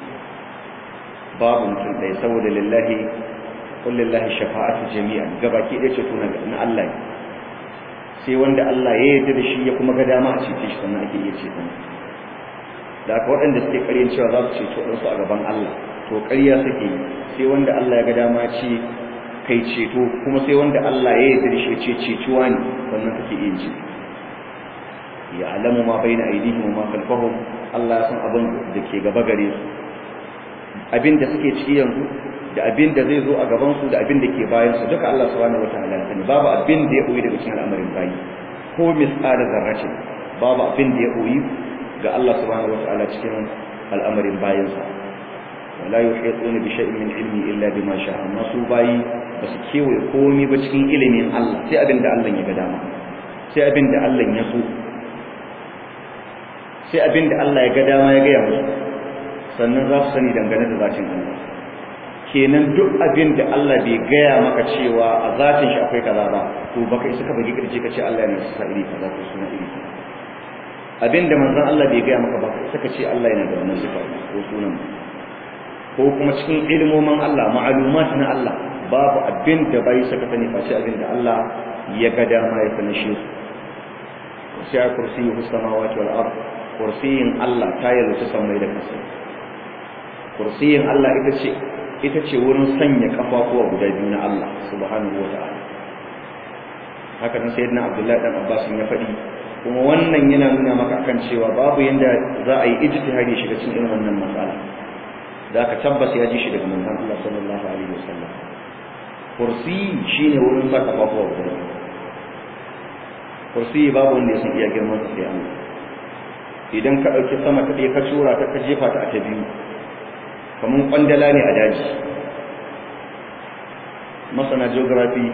Speaker 1: babu mutum dai saboda lillahi qul lillahi shafa'atu jami'an gabaki ɗaya ceto na na Allah sai wanda Allah ya yarda da shi ya kuma ga dama a cece shi sannan ake iya ceto da aka waɗanda suke ƙaryan cewa za su ceto ɗansu a gaban Allah to ƙarya suke yi sai wanda Allah ya ga dama ce kai ceto kuma sai wanda Allah ya yarda shi ce cetuwa ne wannan kake yin ce ya alamu ma baina aidihim wa ma khalfahum Allah ya san abin da ke gaba gare su abin da suke ciki yanzu da abin da zai zo a gaban su da abin da ke bayan su duka Allah subhanahu wataala ya sani babu abin da ya koyi daga cikin al'amarin bayi ko misqala zarratin babu abin da ya koyi ga Allah subhanahu wataala cikin al'amarin bayansa wala yuhituna bi shay'in min ilmi illa bima sha'a amma su bayi ba su kewaye komai ba cikin ilimin Allah sai abin da Allah ya ga dama sai abin da Allah ya so sai abin da Allah ya ga dama ya gaya musu sannan za su sani dangane da zatin Allah kenan duk abin da Allah bai gaya maka cewa a zatin shi akwai kaza ba to baka isa ka bagi kirje ka ce Allah yana sa iri kaza ko suna iri kaza abin da manzon Allah bai gaya maka ba sai ka ce Allah yana da wannan sifa ko sunan ko kuma cikin ilmomin Allah ma'alumat na Allah babu abin da bai saka sani face abin da Allah ya ga dama ya sanar shi sai a kursiyi samawati wal ard kursiyin Allah ta yalwace samai da kasa kursiyin Allah ita ce ita ce wurin sanya kafafuwa guda biyu na Allah subhanahu wa ta'ala haka nan sayyidina Abdullahi dan Abbas ya faɗi kuma wannan yana nuna maka akan cewa babu yanda za a yi ijtihadi shiga cikin irin wannan matsala da aka tabbas ya ji shi daga manzon Allah sallallahu alaihi wasallam kursi shine wurin sa kafafuwa guda kursi babu wanda ya san iya girman sa sai Allah idan ka dauki sama ta ɗaya ka tura ta ka jefa ta a ta biyu kamar kwandala ne a daji masana geography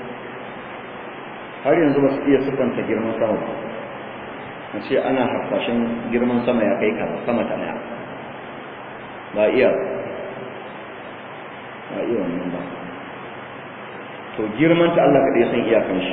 Speaker 1: har yanzu ba su iya siffanta girman sama ba a ce ana harfashin girman sama ya kai kaza sama ta ɗaya ba iya ba iya wannan ba to girman ta Allah kaɗai san iyakan shi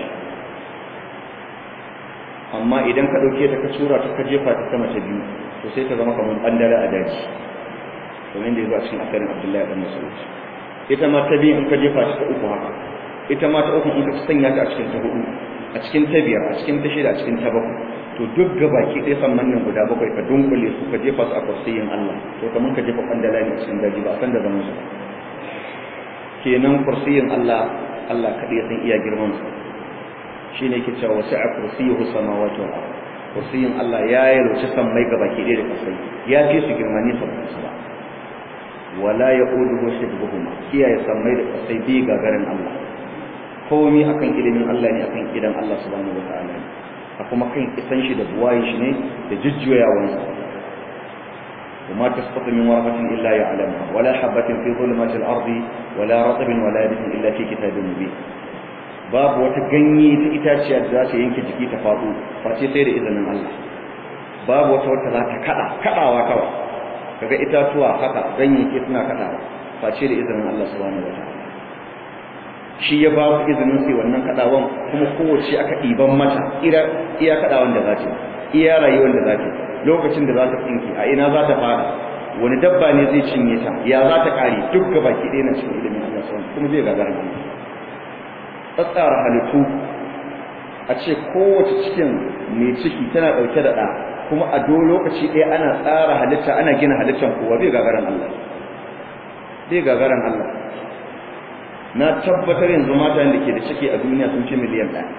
Speaker 1: amma idan ka ɗauke ta ka tura ta ka jefa ta sama ta biyu to sai ta zama kamar ɓandare a daji kamar da ya zo a cikin akarin abdullahi ɗan mas'ud ita ma ta biyu in ka jefa ta ta uku haka ita ma ta uku in ka sanya ta a cikin ta hudu a cikin ta biyar a cikin ta shida a cikin ta bakwai to duk gabaki ɗaya san mannan guda bakwai ka dunkule su ka jefa su a kursiyin Allah to kamar ka jefa ɓandala ne a cikin daji ba a san da zaman su kenan kursiyin Allah Allah kaɗai san iya girman su shi ne ke cewa wasu a kursiyuhu samawati wal ard kursiyin Allah ya yalwace sammai gabaki ɗaya da kasai ya fi su girma ne sabbin su ba wala yaquduhu hibbuhuma kiyaye sammai da kasai bi gagarin Allah komai akan ilimin Allah ne akan idan Allah subhanahu wataala ne a kuma kan isan shi da buwaye shi ne da jujjuyawan sa وما تسقط من ورقة إلا يعلمها ولا حبة في ظلمات الأرض ولا رطب ولا يابس إلا في كتاب مبين babu wata ganye ta itaciya da za ta yanke jiki ta faɗo face sai da izinin Allah babu wata wata za ta kada kadawa kawai kaga itatuwa haka ganyayyaki suna kadawa face da izinin Allah subhanahu wataala shi ya ba ku izinin sai wannan kadawan kuma kowace aka ɗiban mata iya kadawan da za ta iya rayuwar da za ta lokacin da za ta tsinki a ina za ta fara wani dabba ne zai cinye ta ya za ta kare duk gabaki ɗaya na cikin ilimin Allah subhanahu kuma zai gagara Allah tsatsara halittu a ce kowace cikin mai ciki tana ɗauke da ɗa kuma a do lokaci ɗaya ana tsara halitta ana gina halittar kowa bai gagaran Allah bai gagaran Allah na tabbatar yanzu mata da ke da ciki a duniya sun fi miliyan ɗaya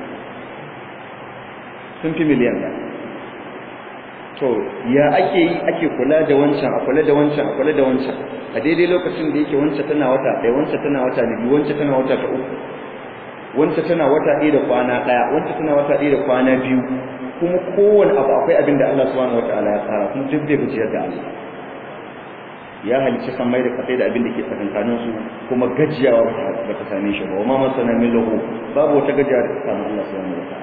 Speaker 1: sun fi miliyan ɗaya to ya ake yi ake kula da wancan a kula da wancan a kula da wancan a daidai lokacin da yake wancan tana wata ɗaya wancan tana wata biyu wancan tana wata ta uku wancan tana wata ɗaya da kwana ɗaya wancan tana wata ɗaya da kwana biyu kuma kowane abu akwai abin da Allah subhanahu wataala ya tsara kuma duk bai gajiyar da Allah ya halicci san mai da kasai da abin da ke tsakankanin su kuma gajiyawa ba ta same shi ba wa ma masana min lahu babu wata gajiya da ta samu Allah subhanahu wataala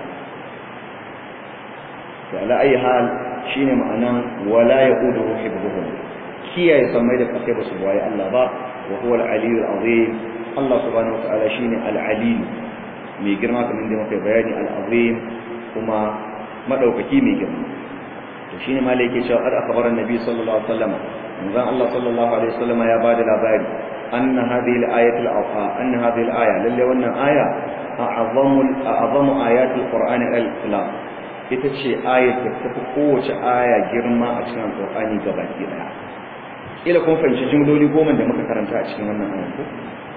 Speaker 1: to ala ayi hal shine ma'anan wala yaquduhu hibbuhum kiyaye san mai da kasai ba su bayi Allah ba wa huwa al-aliyyul azim Allah subhanahu wataala shine al-alim mai girma kamar da muka bayani al-azim kuma madaukaki mai girma to shine malai yake cewa qad akhbara an-nabi sallallahu alaihi wasallam manzon Allah sallallahu alaihi wasallam ya bada labari anna hadhihi al-ayatu al-afa anna hadhihi al-aya lalle wannan aya a'zamu a'zamu ayati al-qur'an al-islam ita ce ayat da tafi kowace aya girma a cikin al-qur'ani gabaki daya ila kun fahimci jumloli goma da muka karanta a cikin wannan ayan ko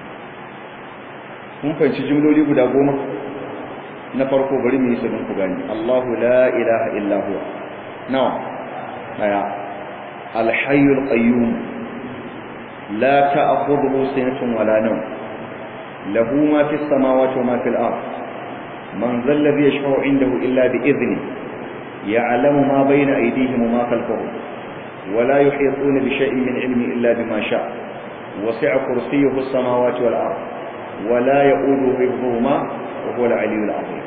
Speaker 1: kun fahimci jumloli guda goma na farko bari mu yi su don ku gani Allahu la ilaha illa huwa nawa daya al-hayyul qayyum la ta'khudhuhu sinatun wala nawm lahu ma fis samawati wa ma fil ard man dhal ladhi yashfa'u 'indahu illa bi idhni ya'lamu ma bayna aydihim wa ma khalfahum ولا يحيطون بشيء من علمه إلا بما شاء وسع كرسيه السماوات والأرض ولا يؤوده حفظهما وهو العلي العظيم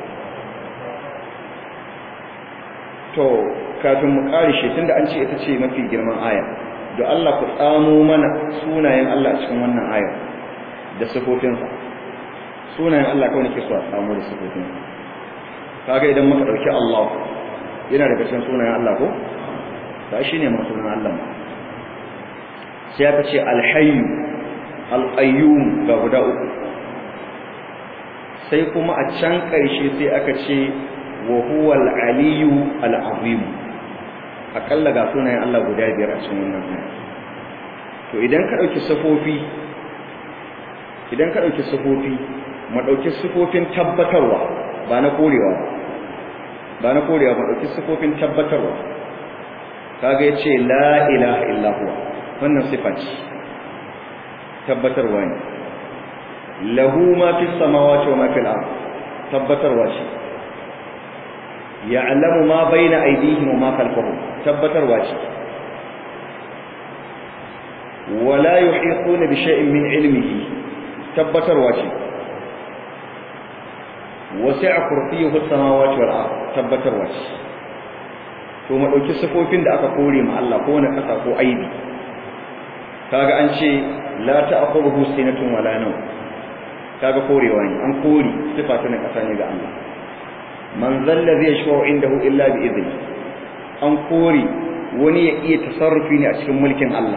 Speaker 1: to kafin mu karishe tunda an ce ita ce mafi girman aya da Allah ku tsamo mana sunayen Allah cikin wannan aya da sifofinsa sunayen Allah kawai nake so a tsamo da sifofinsa kaga idan muka dauki Allah yana daga cikin sunayen Allah ko ba shine ma sunan Allah sai aka ce al-hayy al-qayyum ga guda uku sai kuma a can ƙarshe sai aka ce wa huwa al-aliyu al-azim akalla ga sunayen Allah guda biyar a cikin wannan aya to idan ka dauki safofi idan ka dauki safofi mu dauki sifofin tabbatarwa ba na korewa ba na korewa ba dauki sifofin tabbatarwa kaga yace la ilaha illa huwa wannan sifa ce tabbatarwa ne lahu ma fi samawati wa ma fil ard tabbatarwa ce ya'lamu ma baina aydihim wa ma khalfahum tabbatarwa ce wala yuhituna bi shay'in min ilmihi tabbatarwa ce wasi'a kursiyuhu as-samawati wal ard tabbatarwa ce to mu dauki sifofin da aka kore ma Allah ko na kasa ko aibi kaga an ce la ta'khudhuhu sinatun wala nawm kaga korewa ne an kore sifa ta ƙasa ne ga Allah man zalla zai yashfa'u indahu illa bi idni an kore wani ya iya tasarrufi ne a cikin mulkin Allah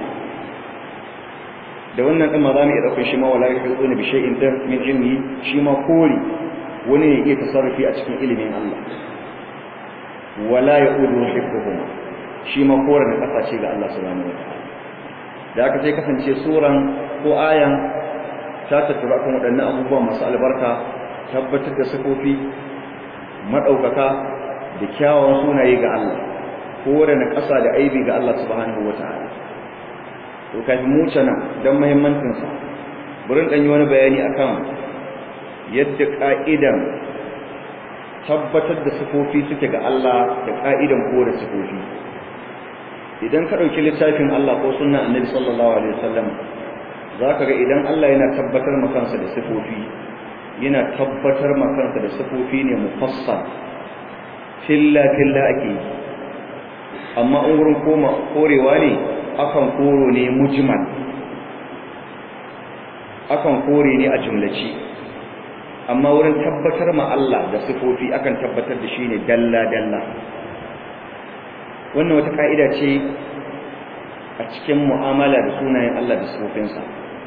Speaker 1: da wannan din ma za mu iya ɗaukar shi ma wala yuhiduna bi shay'in da min ilmi shi ma kore wani ya iya tasarrufi a cikin ilimin Allah wala yaudu hifdhuhum shi ma kore na kasashe ga Allah subhanahu wataala da aka sai kasance suran ko ayan ta tattara kan waɗannan abubuwa masu albarka tabbatar da sifofi madaukaka da kyawawan sunaye ga Allah kore na ƙasa da aibi ga Allah subhanahu wataala to kafin mu cana dan muhimmancin sa burin dan yi wani bayani akan yadda ka'idan tabbatar da sifofi suke ga Allah da ka'idan kore sifofi idan ka dauki littafin Allah ko sunnan Annabi sallallahu alaihi wasallam zaka ga idan Allah yana tabbatar maka kansa da sifofi yana tabbatar maka kansa da sifofi ne mufassal filla filla ake amma in wurin koma korewa ne akan koro ne mujmal akan kore ne a jumlaci amma wurin tabbatar ma Allah da sifofi akan tabbatar da shi ne dalla dalla wannan wata ka'ida ce a cikin mu'amala da sunayen Allah da sifofinsa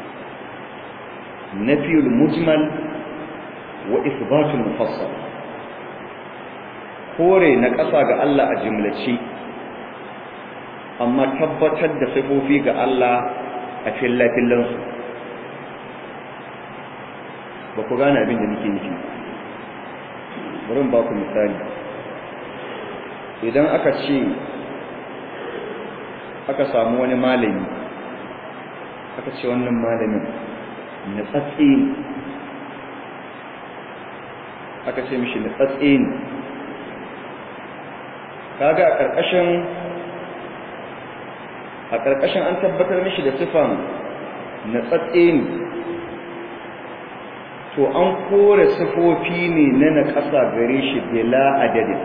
Speaker 1: nafiyul mujmal wa isbatul mufassal kore na ƙasa ga Allah a jumlaci amma tabbatar da sifofi ga Allah a fillafillansu ba ku gane abin da nake nufi bari ba ku misali idan aka ce aka samu wani malami aka ce wannan malamin na tsatsi aka ce mishi na tsatsi ne kaga a ƙarƙashin a ƙarƙashin an tabbatar mishi da sifan na tsatse ne to an kore sifofi ne na na ƙasa gare shi bila adadin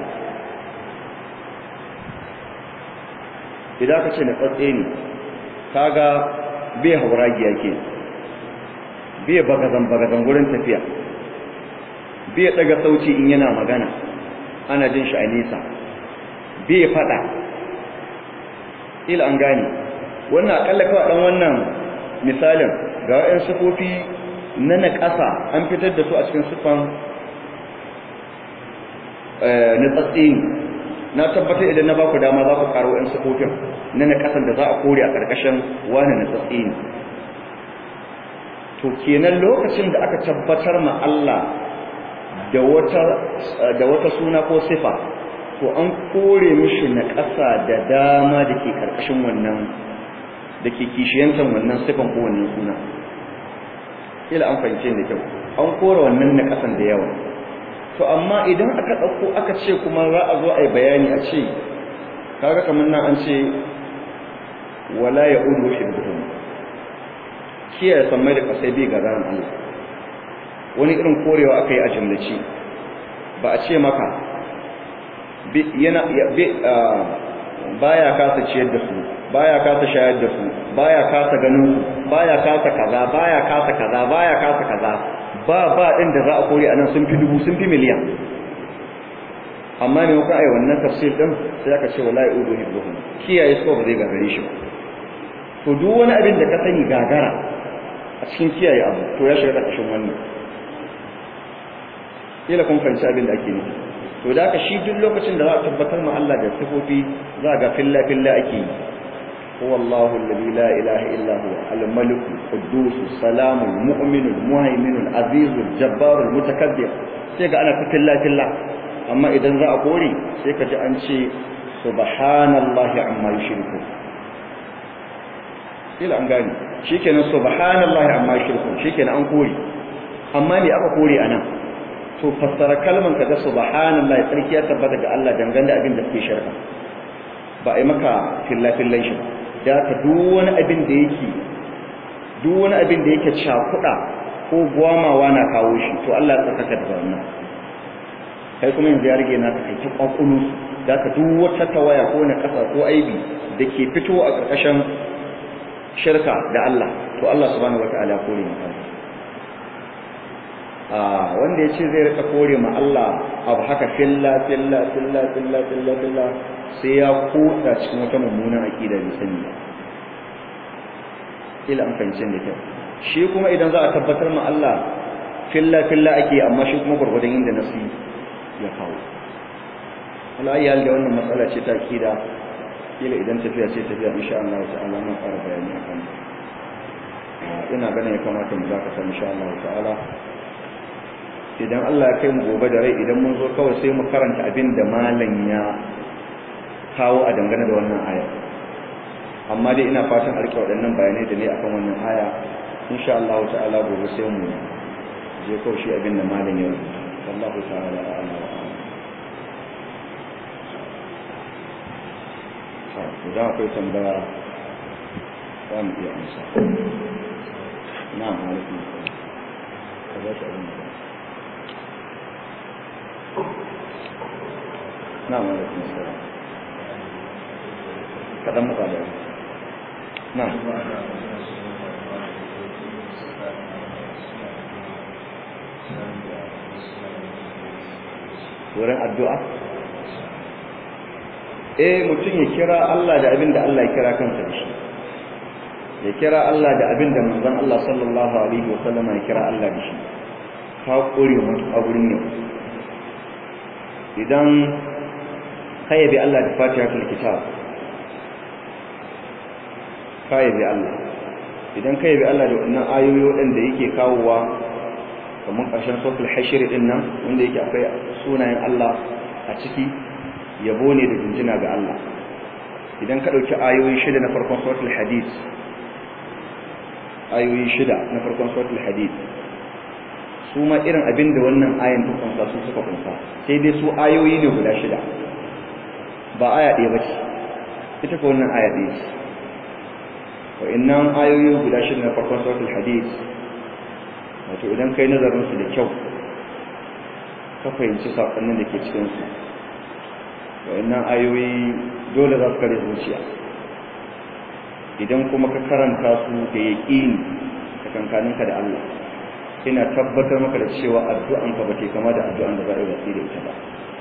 Speaker 1: idan ka ce na tsatse ne kaga bai hauragiya ke bai bagazan-bagazan wurin tafiya bai daga sauci in yana magana ana jin shi a nesa bai fada ila an gane wannan akalla kawai dan wannan misalin ga wa'in sifofi na na ƙasa an fitar da su a cikin sifan na tsatsi na tabbatar idan na baku dama za ku karo wa'in sifofin na na ƙasan da za a kore a ƙarƙashin wani na tsatsi to kenan lokacin da aka tabbatar ma Allah da wata da wata suna ko sifa to an kore mishi na ƙasa da dama da ke ƙarƙashin wannan da ke kishiyantar wannan sifan ko wannan suna ila an fahimce da kyau an kore wannan na ƙasan da yawa to amma idan aka ɗauko aka ce kuma za a zo a yi bayani a ce kaga kamar nan an ce wala ya udu shi da kiyaye sammai da kasai bai ga ran Allah wani irin korewa aka yi a jumlaci ba a ce maka yana baya kasa ciyar da su baya kasa shayar da su baya kasa ganin su baya kasa kaza baya kasa kaza baya kasa kaza ba ba din da za a kore anan sun fi dubu sun fi miliyan amma ne muka ai wannan tafsir din sai aka ce wallahi udu hibbuhum kiyaye su ba zai gagare shi ba to duk wani abin da ka sani gagara a cikin kiyaye abu to ya shiga ƙarƙashin wannan kila kun fahimci abin da ake nufi to da ka shi duk lokacin da za a tabbatar ma Allah da sifofi za ga filla filla ake yi huwa Allahu alladhi la ilaha illa huwa al-malik al-quddus salam al-mu'min al-muhaymin al-aziz al-jabbar al-mutakabbir sai ga ana ta filla filla amma idan za a kore sai ka ji an ce subhanallahi amma yushriku ila an gani shikenan subhanallahi amma yushriku shikenan an kore amma ne aka kore anan to fassara kalman ka da subhanallahi tsarki ya tabbata ga Allah dangane da abin da suke shirka ba a yi maka fillafillan shi da ka duk wani abin da yake duk wani abin da yake cakuɗa ko gwamawa na kawo shi to Allah ya tsarkaka da wannan kai kuma yanzu ya rage naka kai ta kwakulu da ka duk wata tawaya ko na kasa ko aibi da ke fito a ƙarƙashin shirka da Allah to Allah subhanahu wataala kore maka a wanda ya ce zai rika kore ma Allah abu haka filla filla filla filla filla filla sai ya kuɗa cikin wata mummunan aqida da sani ila an fahimci da kyau shi kuma idan za a tabbatar ma Allah filla filla ake amma shi kuma gurgurdan inda nasi ya kawo Allah ya da wannan matsala ce ta aqida kila idan tafiya ce tafiya insha Allah ta'ala mun fara bayani akan ina ganin ya kamata mu zaka san insha Allah ta'ala idan Allah ya kai mu gobe da rai idan mun zo kawai sai mu karanta abin da malam ya kawo a dangane da wannan aya amma dai ina fatan alƙa waɗannan bayanai da ne akan wannan aya insha Allah ta'ala gobe sai mu je kawai shi abin da malam ya rubuta wallahu ta'ala a'lam idan akwai tambaya za mu iya amsa na alaikun ka ba shi abin da na alaikun salam kaɗan muka da na wurin addu'a eh mutum ya kira Allah da abin da Allah ya kira kansa da shi ya kira Allah da abin da manzon Allah sallallahu alaihi wa sallama ya kira Allah da shi ka kore mutu a gurin yau idan ka yabi Allah da fatihatul kitab ka yabi Allah idan ka yabi Allah da wannan ayoyi waɗanda yake kawowa kamar ƙarshen suratul hashr din nan wanda yake akwai sunayen Allah a ciki yabo ne da jinjina ga Allah idan ka ɗauki ayoyi shida na farkon suratul hadid ayoyi shida na farkon suratul hadid su ma irin abin da wannan ayan ta kunsa su suka kunsa sai dai su ayoyi ne guda shida ba aya ɗaya ba ce ita ko wannan aya ɗaya ce wa'annan ayoyi guda shida na farkon suratul hadid wato idan kai nazarin su da kyau ka fahimci saƙonnin da ke cikin su wa'annan ayoyi dole za su kare zuciya idan kuma ka karanta su da yaƙini da kankaninka da Allah ina tabbatar maka da cewa addu'anka ba ke kama da addu'an da za a yi watsi da ita ba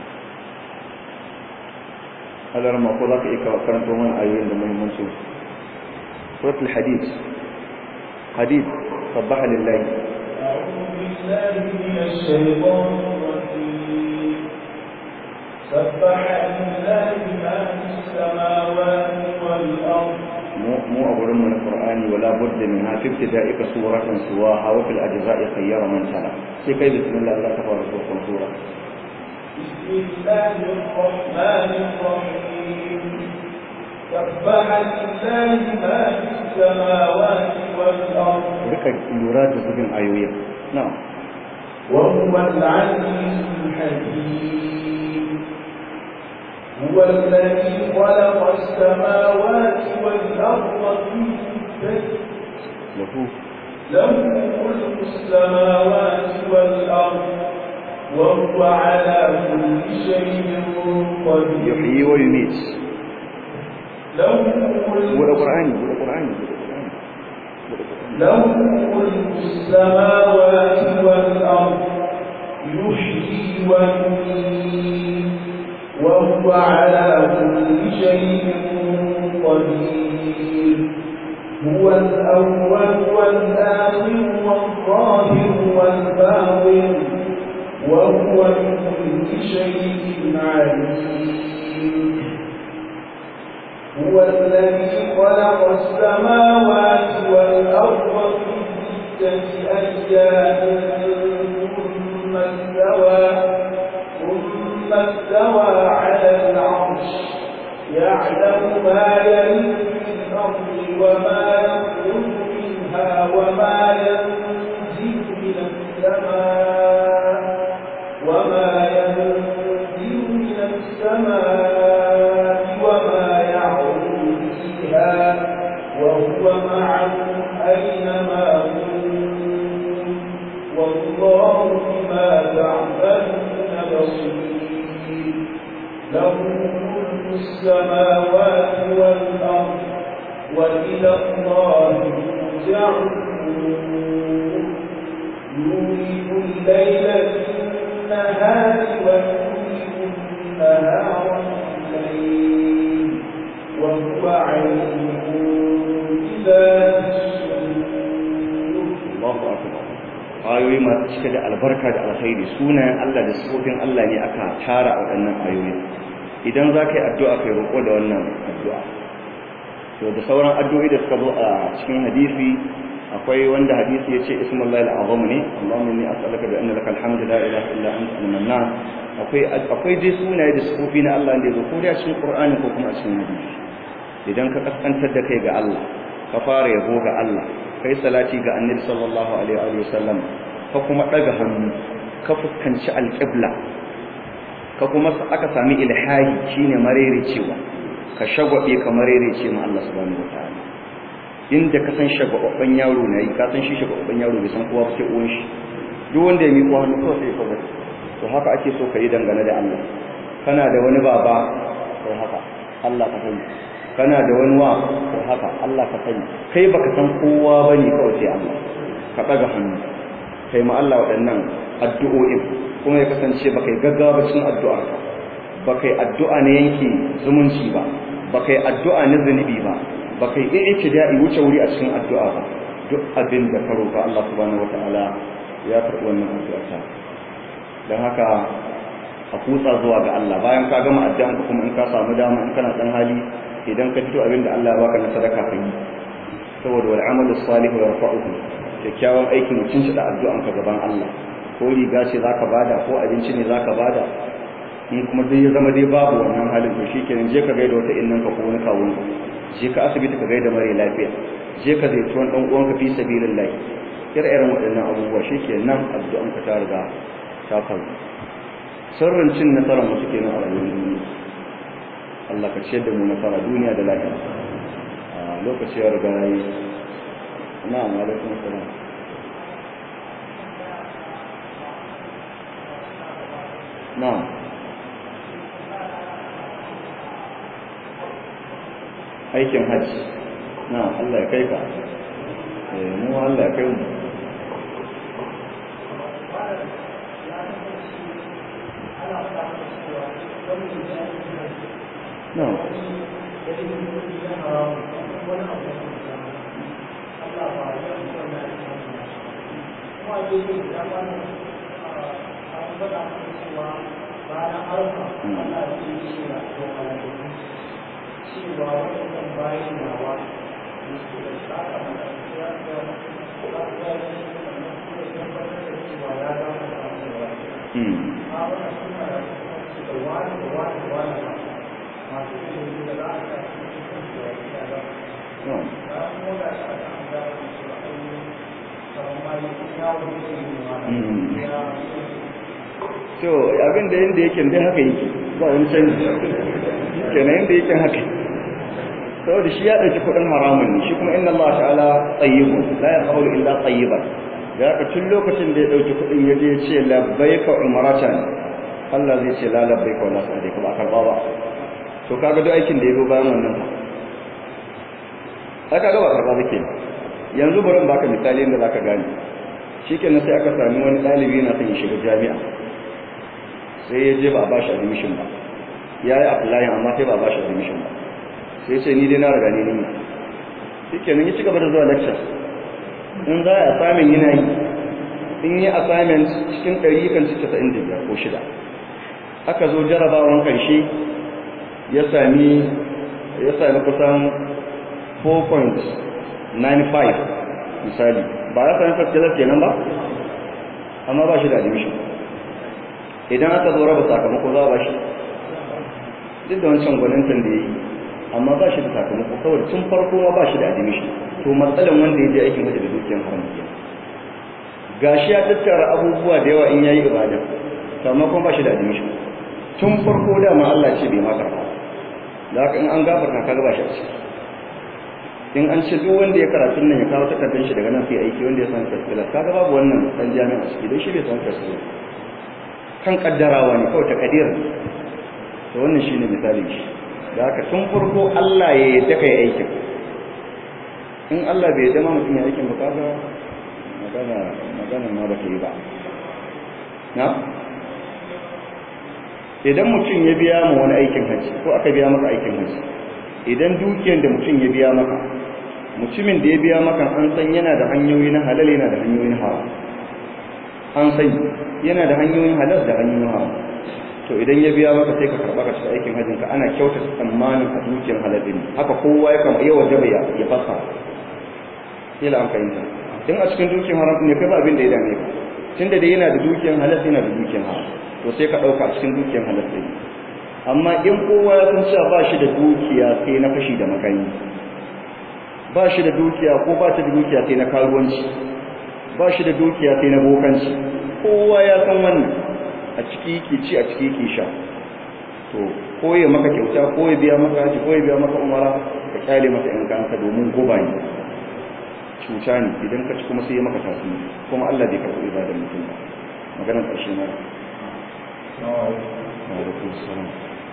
Speaker 1: hadar ma ko za ka iya karanta mana ayoyin da muhimmancin suratul hadid hadid sabbaha lillahi
Speaker 2: أعوذ بالله من الشيطان الرجيم سبح لله ما في السماوات والأرض
Speaker 1: مو أقول من القرآن ولا بد منها في ابتدائك سورة سواها وفي الأجزاء خير من تلا في كيف بسم الله لا تفعل سورة سورة
Speaker 2: بسم الله الرحمن الرحيم سبح لله ما في السماوات والأرض
Speaker 1: ركا يراد بين آيوية نعم
Speaker 2: وهو العزيز الحكيم هو الذي خلق السماوات والأرض في ستة
Speaker 1: له
Speaker 2: له ملك السماوات والأرض وهو على كل شيء قدير
Speaker 1: يحيي ويميت
Speaker 2: له
Speaker 1: هو
Speaker 2: ملك
Speaker 1: القرآن هو القرآن هو القرآن
Speaker 2: له ملك السماوات والأرض يحيي ويميت وهو على كل شيء قدير هو الأول والآخر والظاهر والباطن وهو بكل شيء عليم هو الذي خلق السماوات والأرض في ستة أيام ثم استوى ثم استوى على العرش يعلم ما يلج في الأرض وما يخرج منها وما ينزل من السماء وما ينزل من السماء وما يعرض فيها وهو معكم أينما كنتم والله بما تعملون بصير له ملك السماوات والأرض وإلى الله ترجع الأمور يولد الليل في النهار ويولد النهار في الليل وهو عليم بذات الصدور
Speaker 1: Allahu akbar ayoyi masu cike da albarka da alkhairi sunayen Allah da sifofin Allah ne aka tara a waɗannan ayoyi idan za ka yi addu'a kai roƙo da wannan addu'a to da sauran addu'o'i da suka zo a cikin hadisi akwai wanda hadisi ya ce ismullahi al'azam ne Allahumma inni as'aluka bi anna lakal hamdu la ilaha illa anta al-mannan akwai akwai dai sunaye da sifofi na Allah da yazo ko da cikin Qur'ani ko kuma a cikin hadisi idan ka kaskantar da kai ga Allah ka fara yabo ga Allah kai salati ga Annabi sallallahu alaihi wa sallam ka kuma daga hannu ka fuskanci alqibla ka kuma aka sami ilhahi shine marerecewa ka shagwabe ka marerece ma Allah subhanahu wataala inda ka san shagwabban yaro nayi ka san shi shagwabban yaro bai san kowa sai uwan shi duk wanda ya miƙo hannu kawai sai ya kaga to haka ake so ka yi dangane da Allah kana da wani baba sai haka Allah ka sani kana da wani wa sai haka Allah ka sani kai baka san kowa bane kawai sai Allah ka daga hannu kai ma Allah waɗannan addu'o'in kuma ya kasance baka yi gaggawa cikin addu'arka baka yi addu'a na yanke zumunci ba baka yi addu'a na zunubi ba baka yi i'tida'i wuce wuri a cikin addu'a ba duk abin da ka roƙa Allah subhanahu wataala ya karɓi wannan addu'a ta dan haka a kutsa zuwa ga Allah bayan ka gama addu'an ka kuma in ka samu dama in kana dan hali idan ka fito abin da Allah ya baka na sadaka ka yi saboda wal amalu salihu yarfa'uhu kyakkyawan aikin mutum shi da addu'an ka gaban Allah ko riga ce zaka bada ko abinci ne zaka bada in kuma dai ya zama dai babu wannan halin to shikenan je ka gaida wata innan ka ko wani kawun je ka asibiti ka gaida mare lafiya je ka zai tuwon dan uwanka fi sabilillah ire-iren waɗannan abubuwa shikenan addu'an ka ta riga ta faru sirrin cin nasarar mu suke nan a rayuwar duniya Allah ka ciyar da mu nasara duniya da lafiya a lokaci ya riga yi na'am alaikum salam na'am aikin hajji na Allah ya kai ka mu Allah ya kai mu no
Speaker 2: cewa waɗannan bayan nawa da su da saka mata ya ga ba ya yi sannan kuma ya tabbatar da cewa ya ga mu da mu da wani a wannan suna da su da wani da wani da wani ba masu ilimi da za a ta cikin da ya ga ya ga ba mu da shi a kan da su da ainihin kamar ma yi ya wuce ne ma ya
Speaker 1: so abin da yanda yake dai haka yake ba wani canji kenan yanda yake haka saboda shi ya ɗauki kuɗin haramun ne shi kuma inna Allah ta'ala tayyibun la yaqbalu illa tayyiban da haka tun lokacin da ya ɗauki kuɗin ya je ya ce labbaika umratan Allah zai ce la labbaika wala sa'daika ba karba ba to kaga duk aikin da ya zo bayan wannan fa aka ga ba karba ba kenan yanzu bari in baka misali yadda zaka gane shikenan sai aka sami wani ɗalibi yana son ya shiga jami'a sai ya je ba a bashi admission ba ya yi applying amma sai ba a bashi admission ba sai ce ni dai na riga ne ne shikenan ya ci gaba da zuwa lecture in za a assignment yana yi in yi assignment cikin ɗari kan ci casa'in da biyar ko shida aka zo jarabawan ƙarshe ya sami ya sami kusan 4.95 misali ba ya sami first class kenan ba amma ba shi da admission idan aka zo raba sakamako za a ba shi duk da wancan gwanintan da ya yi amma ba shi da sakamako saboda tun farko ma ba shi da admission to matsalan wanda ya je aikin hajji da dukiyar haram ke gashi ya tattara abubuwa da yawa in yayi ibada to amma kuma ba shi da admission tun farko da ma Allah ce bai ma karba da haka in an gafarta ka ga ba shi a ciki in an ce duk wanda ya karatu nan ya kawo takardar shi daga nan sai aiki wanda ya san tafsila kaga babu wannan dan jami'a a ciki don shi bai san tafsila kan kaddarawa ne kawai takadir to wannan shine misalin shi da haka tun farko Allah ya yadda kai aikin in Allah bai dama mutum ya aikin bukata magana magana ma ba ta yi ba na idan mutum ya biya ma wani aikin hajji ko aka biya maka aikin hajji idan dukiyar da mutum ya biya maka mutumin da ya biya maka an san yana da hanyoyi na halal yana da hanyoyin haram an san yana da hanyoyin halal da hanyoyin haram to idan ya biya maka sai ka karɓa ka ci aikin hajjin ka ana kyautata tsammanin a dukiyar halal din haka kowa ya kama yawa jaba ya fasa kila an fahimta in a cikin dukiyar haram ne kai ba abin da ya dame ka tunda dai yana da dukiyar halal yana da dukiyar haram to sai ka ɗauka a cikin dukiyar halal din amma in kowa ya san cewa ba shi da dukiya sai na fashi da makani ba shi da dukiya ko ba ta da dukiya sai na karuwanci ba shi da dukiya sai na bokanci kowa ya san wannan a ciki yake ci a ciki yake sha to ko ya maka kyauta ko ya biya maka haji ko ya biya maka umara ka kyale masa in kanka domin guba ne cuta ne idan ka ci kuma sai ya maka tasiri kuma Allah bai karɓi ibadar mutum ba maganar ƙarshe na wa alaikum salam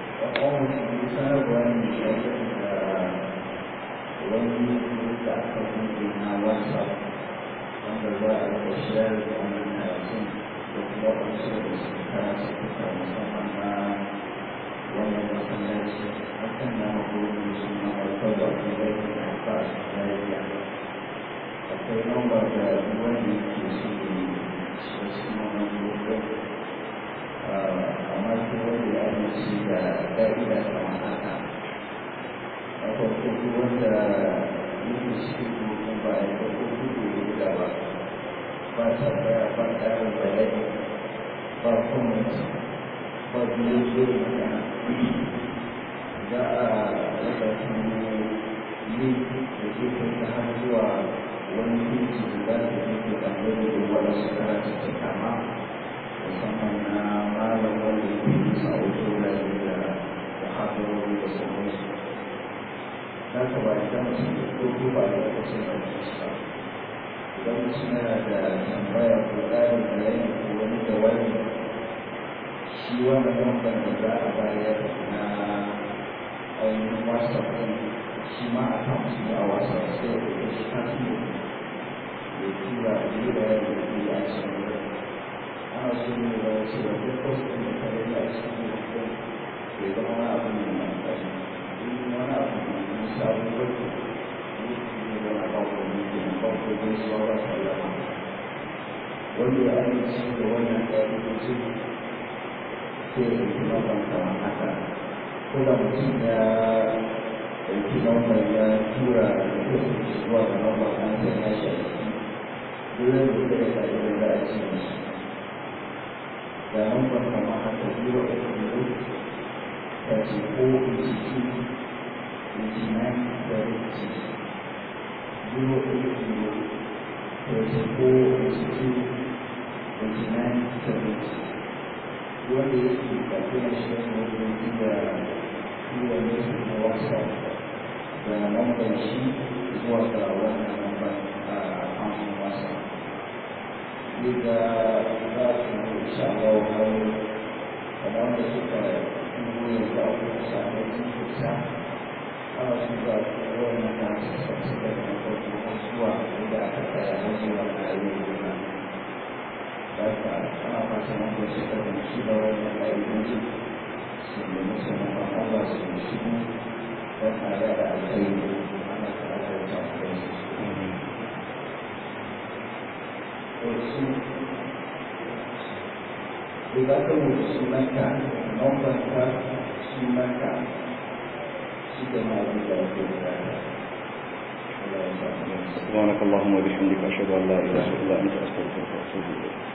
Speaker 3: wani da aka buɗe na wasa wanda za a rika shayar da wannan karatun da kuma wasu da su kara su kuka musamman na wannan masallaci hakan na mabuɗe suna alfar da kuma rai da haka a lafiya akwai lambar da wanda yake so ne shi suna mabuɗe amma ko wanda ya amince da ƙa'ida kamar haka a farko wanda yake cikin domin ba a yi farko kudu da ba ba tambaya ba ƙarin bayani ba comment ba biyu zuwa magana za a rasa kuma yi da ke kai ta har zuwa wani pinci da za ta yi da ɗangare da waɗansu karatu ta kama musamman na malam wanda ya fi sa'o'i da da hadarori da sauransu za ka ba idan mutum da ko ba da lokacin da ke shi ba idan mutum yana da tambaya ko ƙarin bayani ko wani jawabi shi wannan lambar da za a bayar na ainihin whatsapp ɗin shi ma a kan su a whatsapp sai ya ɗauke shi kan su ya tura a yi bayani da ke a cikin wurin ana so ne da wasu da duk wasu ɗin da kare a cikin wurin ya zama wani abu ne mai ƙarfi wani abu ne sabon barki ne da na kawo ne ke na kawo ne su wa sallama wanda ya amince da wannan ƙa'idojin sai ya ɗauki lambar kamar haka ko da mutum ya ɗauki lambar ya tura da kuma zuwa da lambar an sai ya shi a ciki dole da ya ƙa'idar da a ce mishi da lambar kamar haka zero eight zero thirty four eighty two wanda yake kafin shi wani da yiwa ne su na wasa da lambar shi zuwa ga wannan lambar a kamfanin wasa yadda za su yi sha'awar wani kamar da suka yi yanzu a kuma samun jikinsa ana su ga wannan da su sassu da na farko har zuwa inda aka tsaya har zuwa na ayyukan na da ka ana fata na ko shi kan shi da wannan ayyukanci su ne musu na ban Allah su yi shi don a yada alkhairi ana tare da wata alkhairi wasu idan ka mutu sunanka nombanka sunanka
Speaker 1: سبحانك اللهم وبحمدك أشهد أن لا إله إلا أنت أستغفرك وأتوب إليك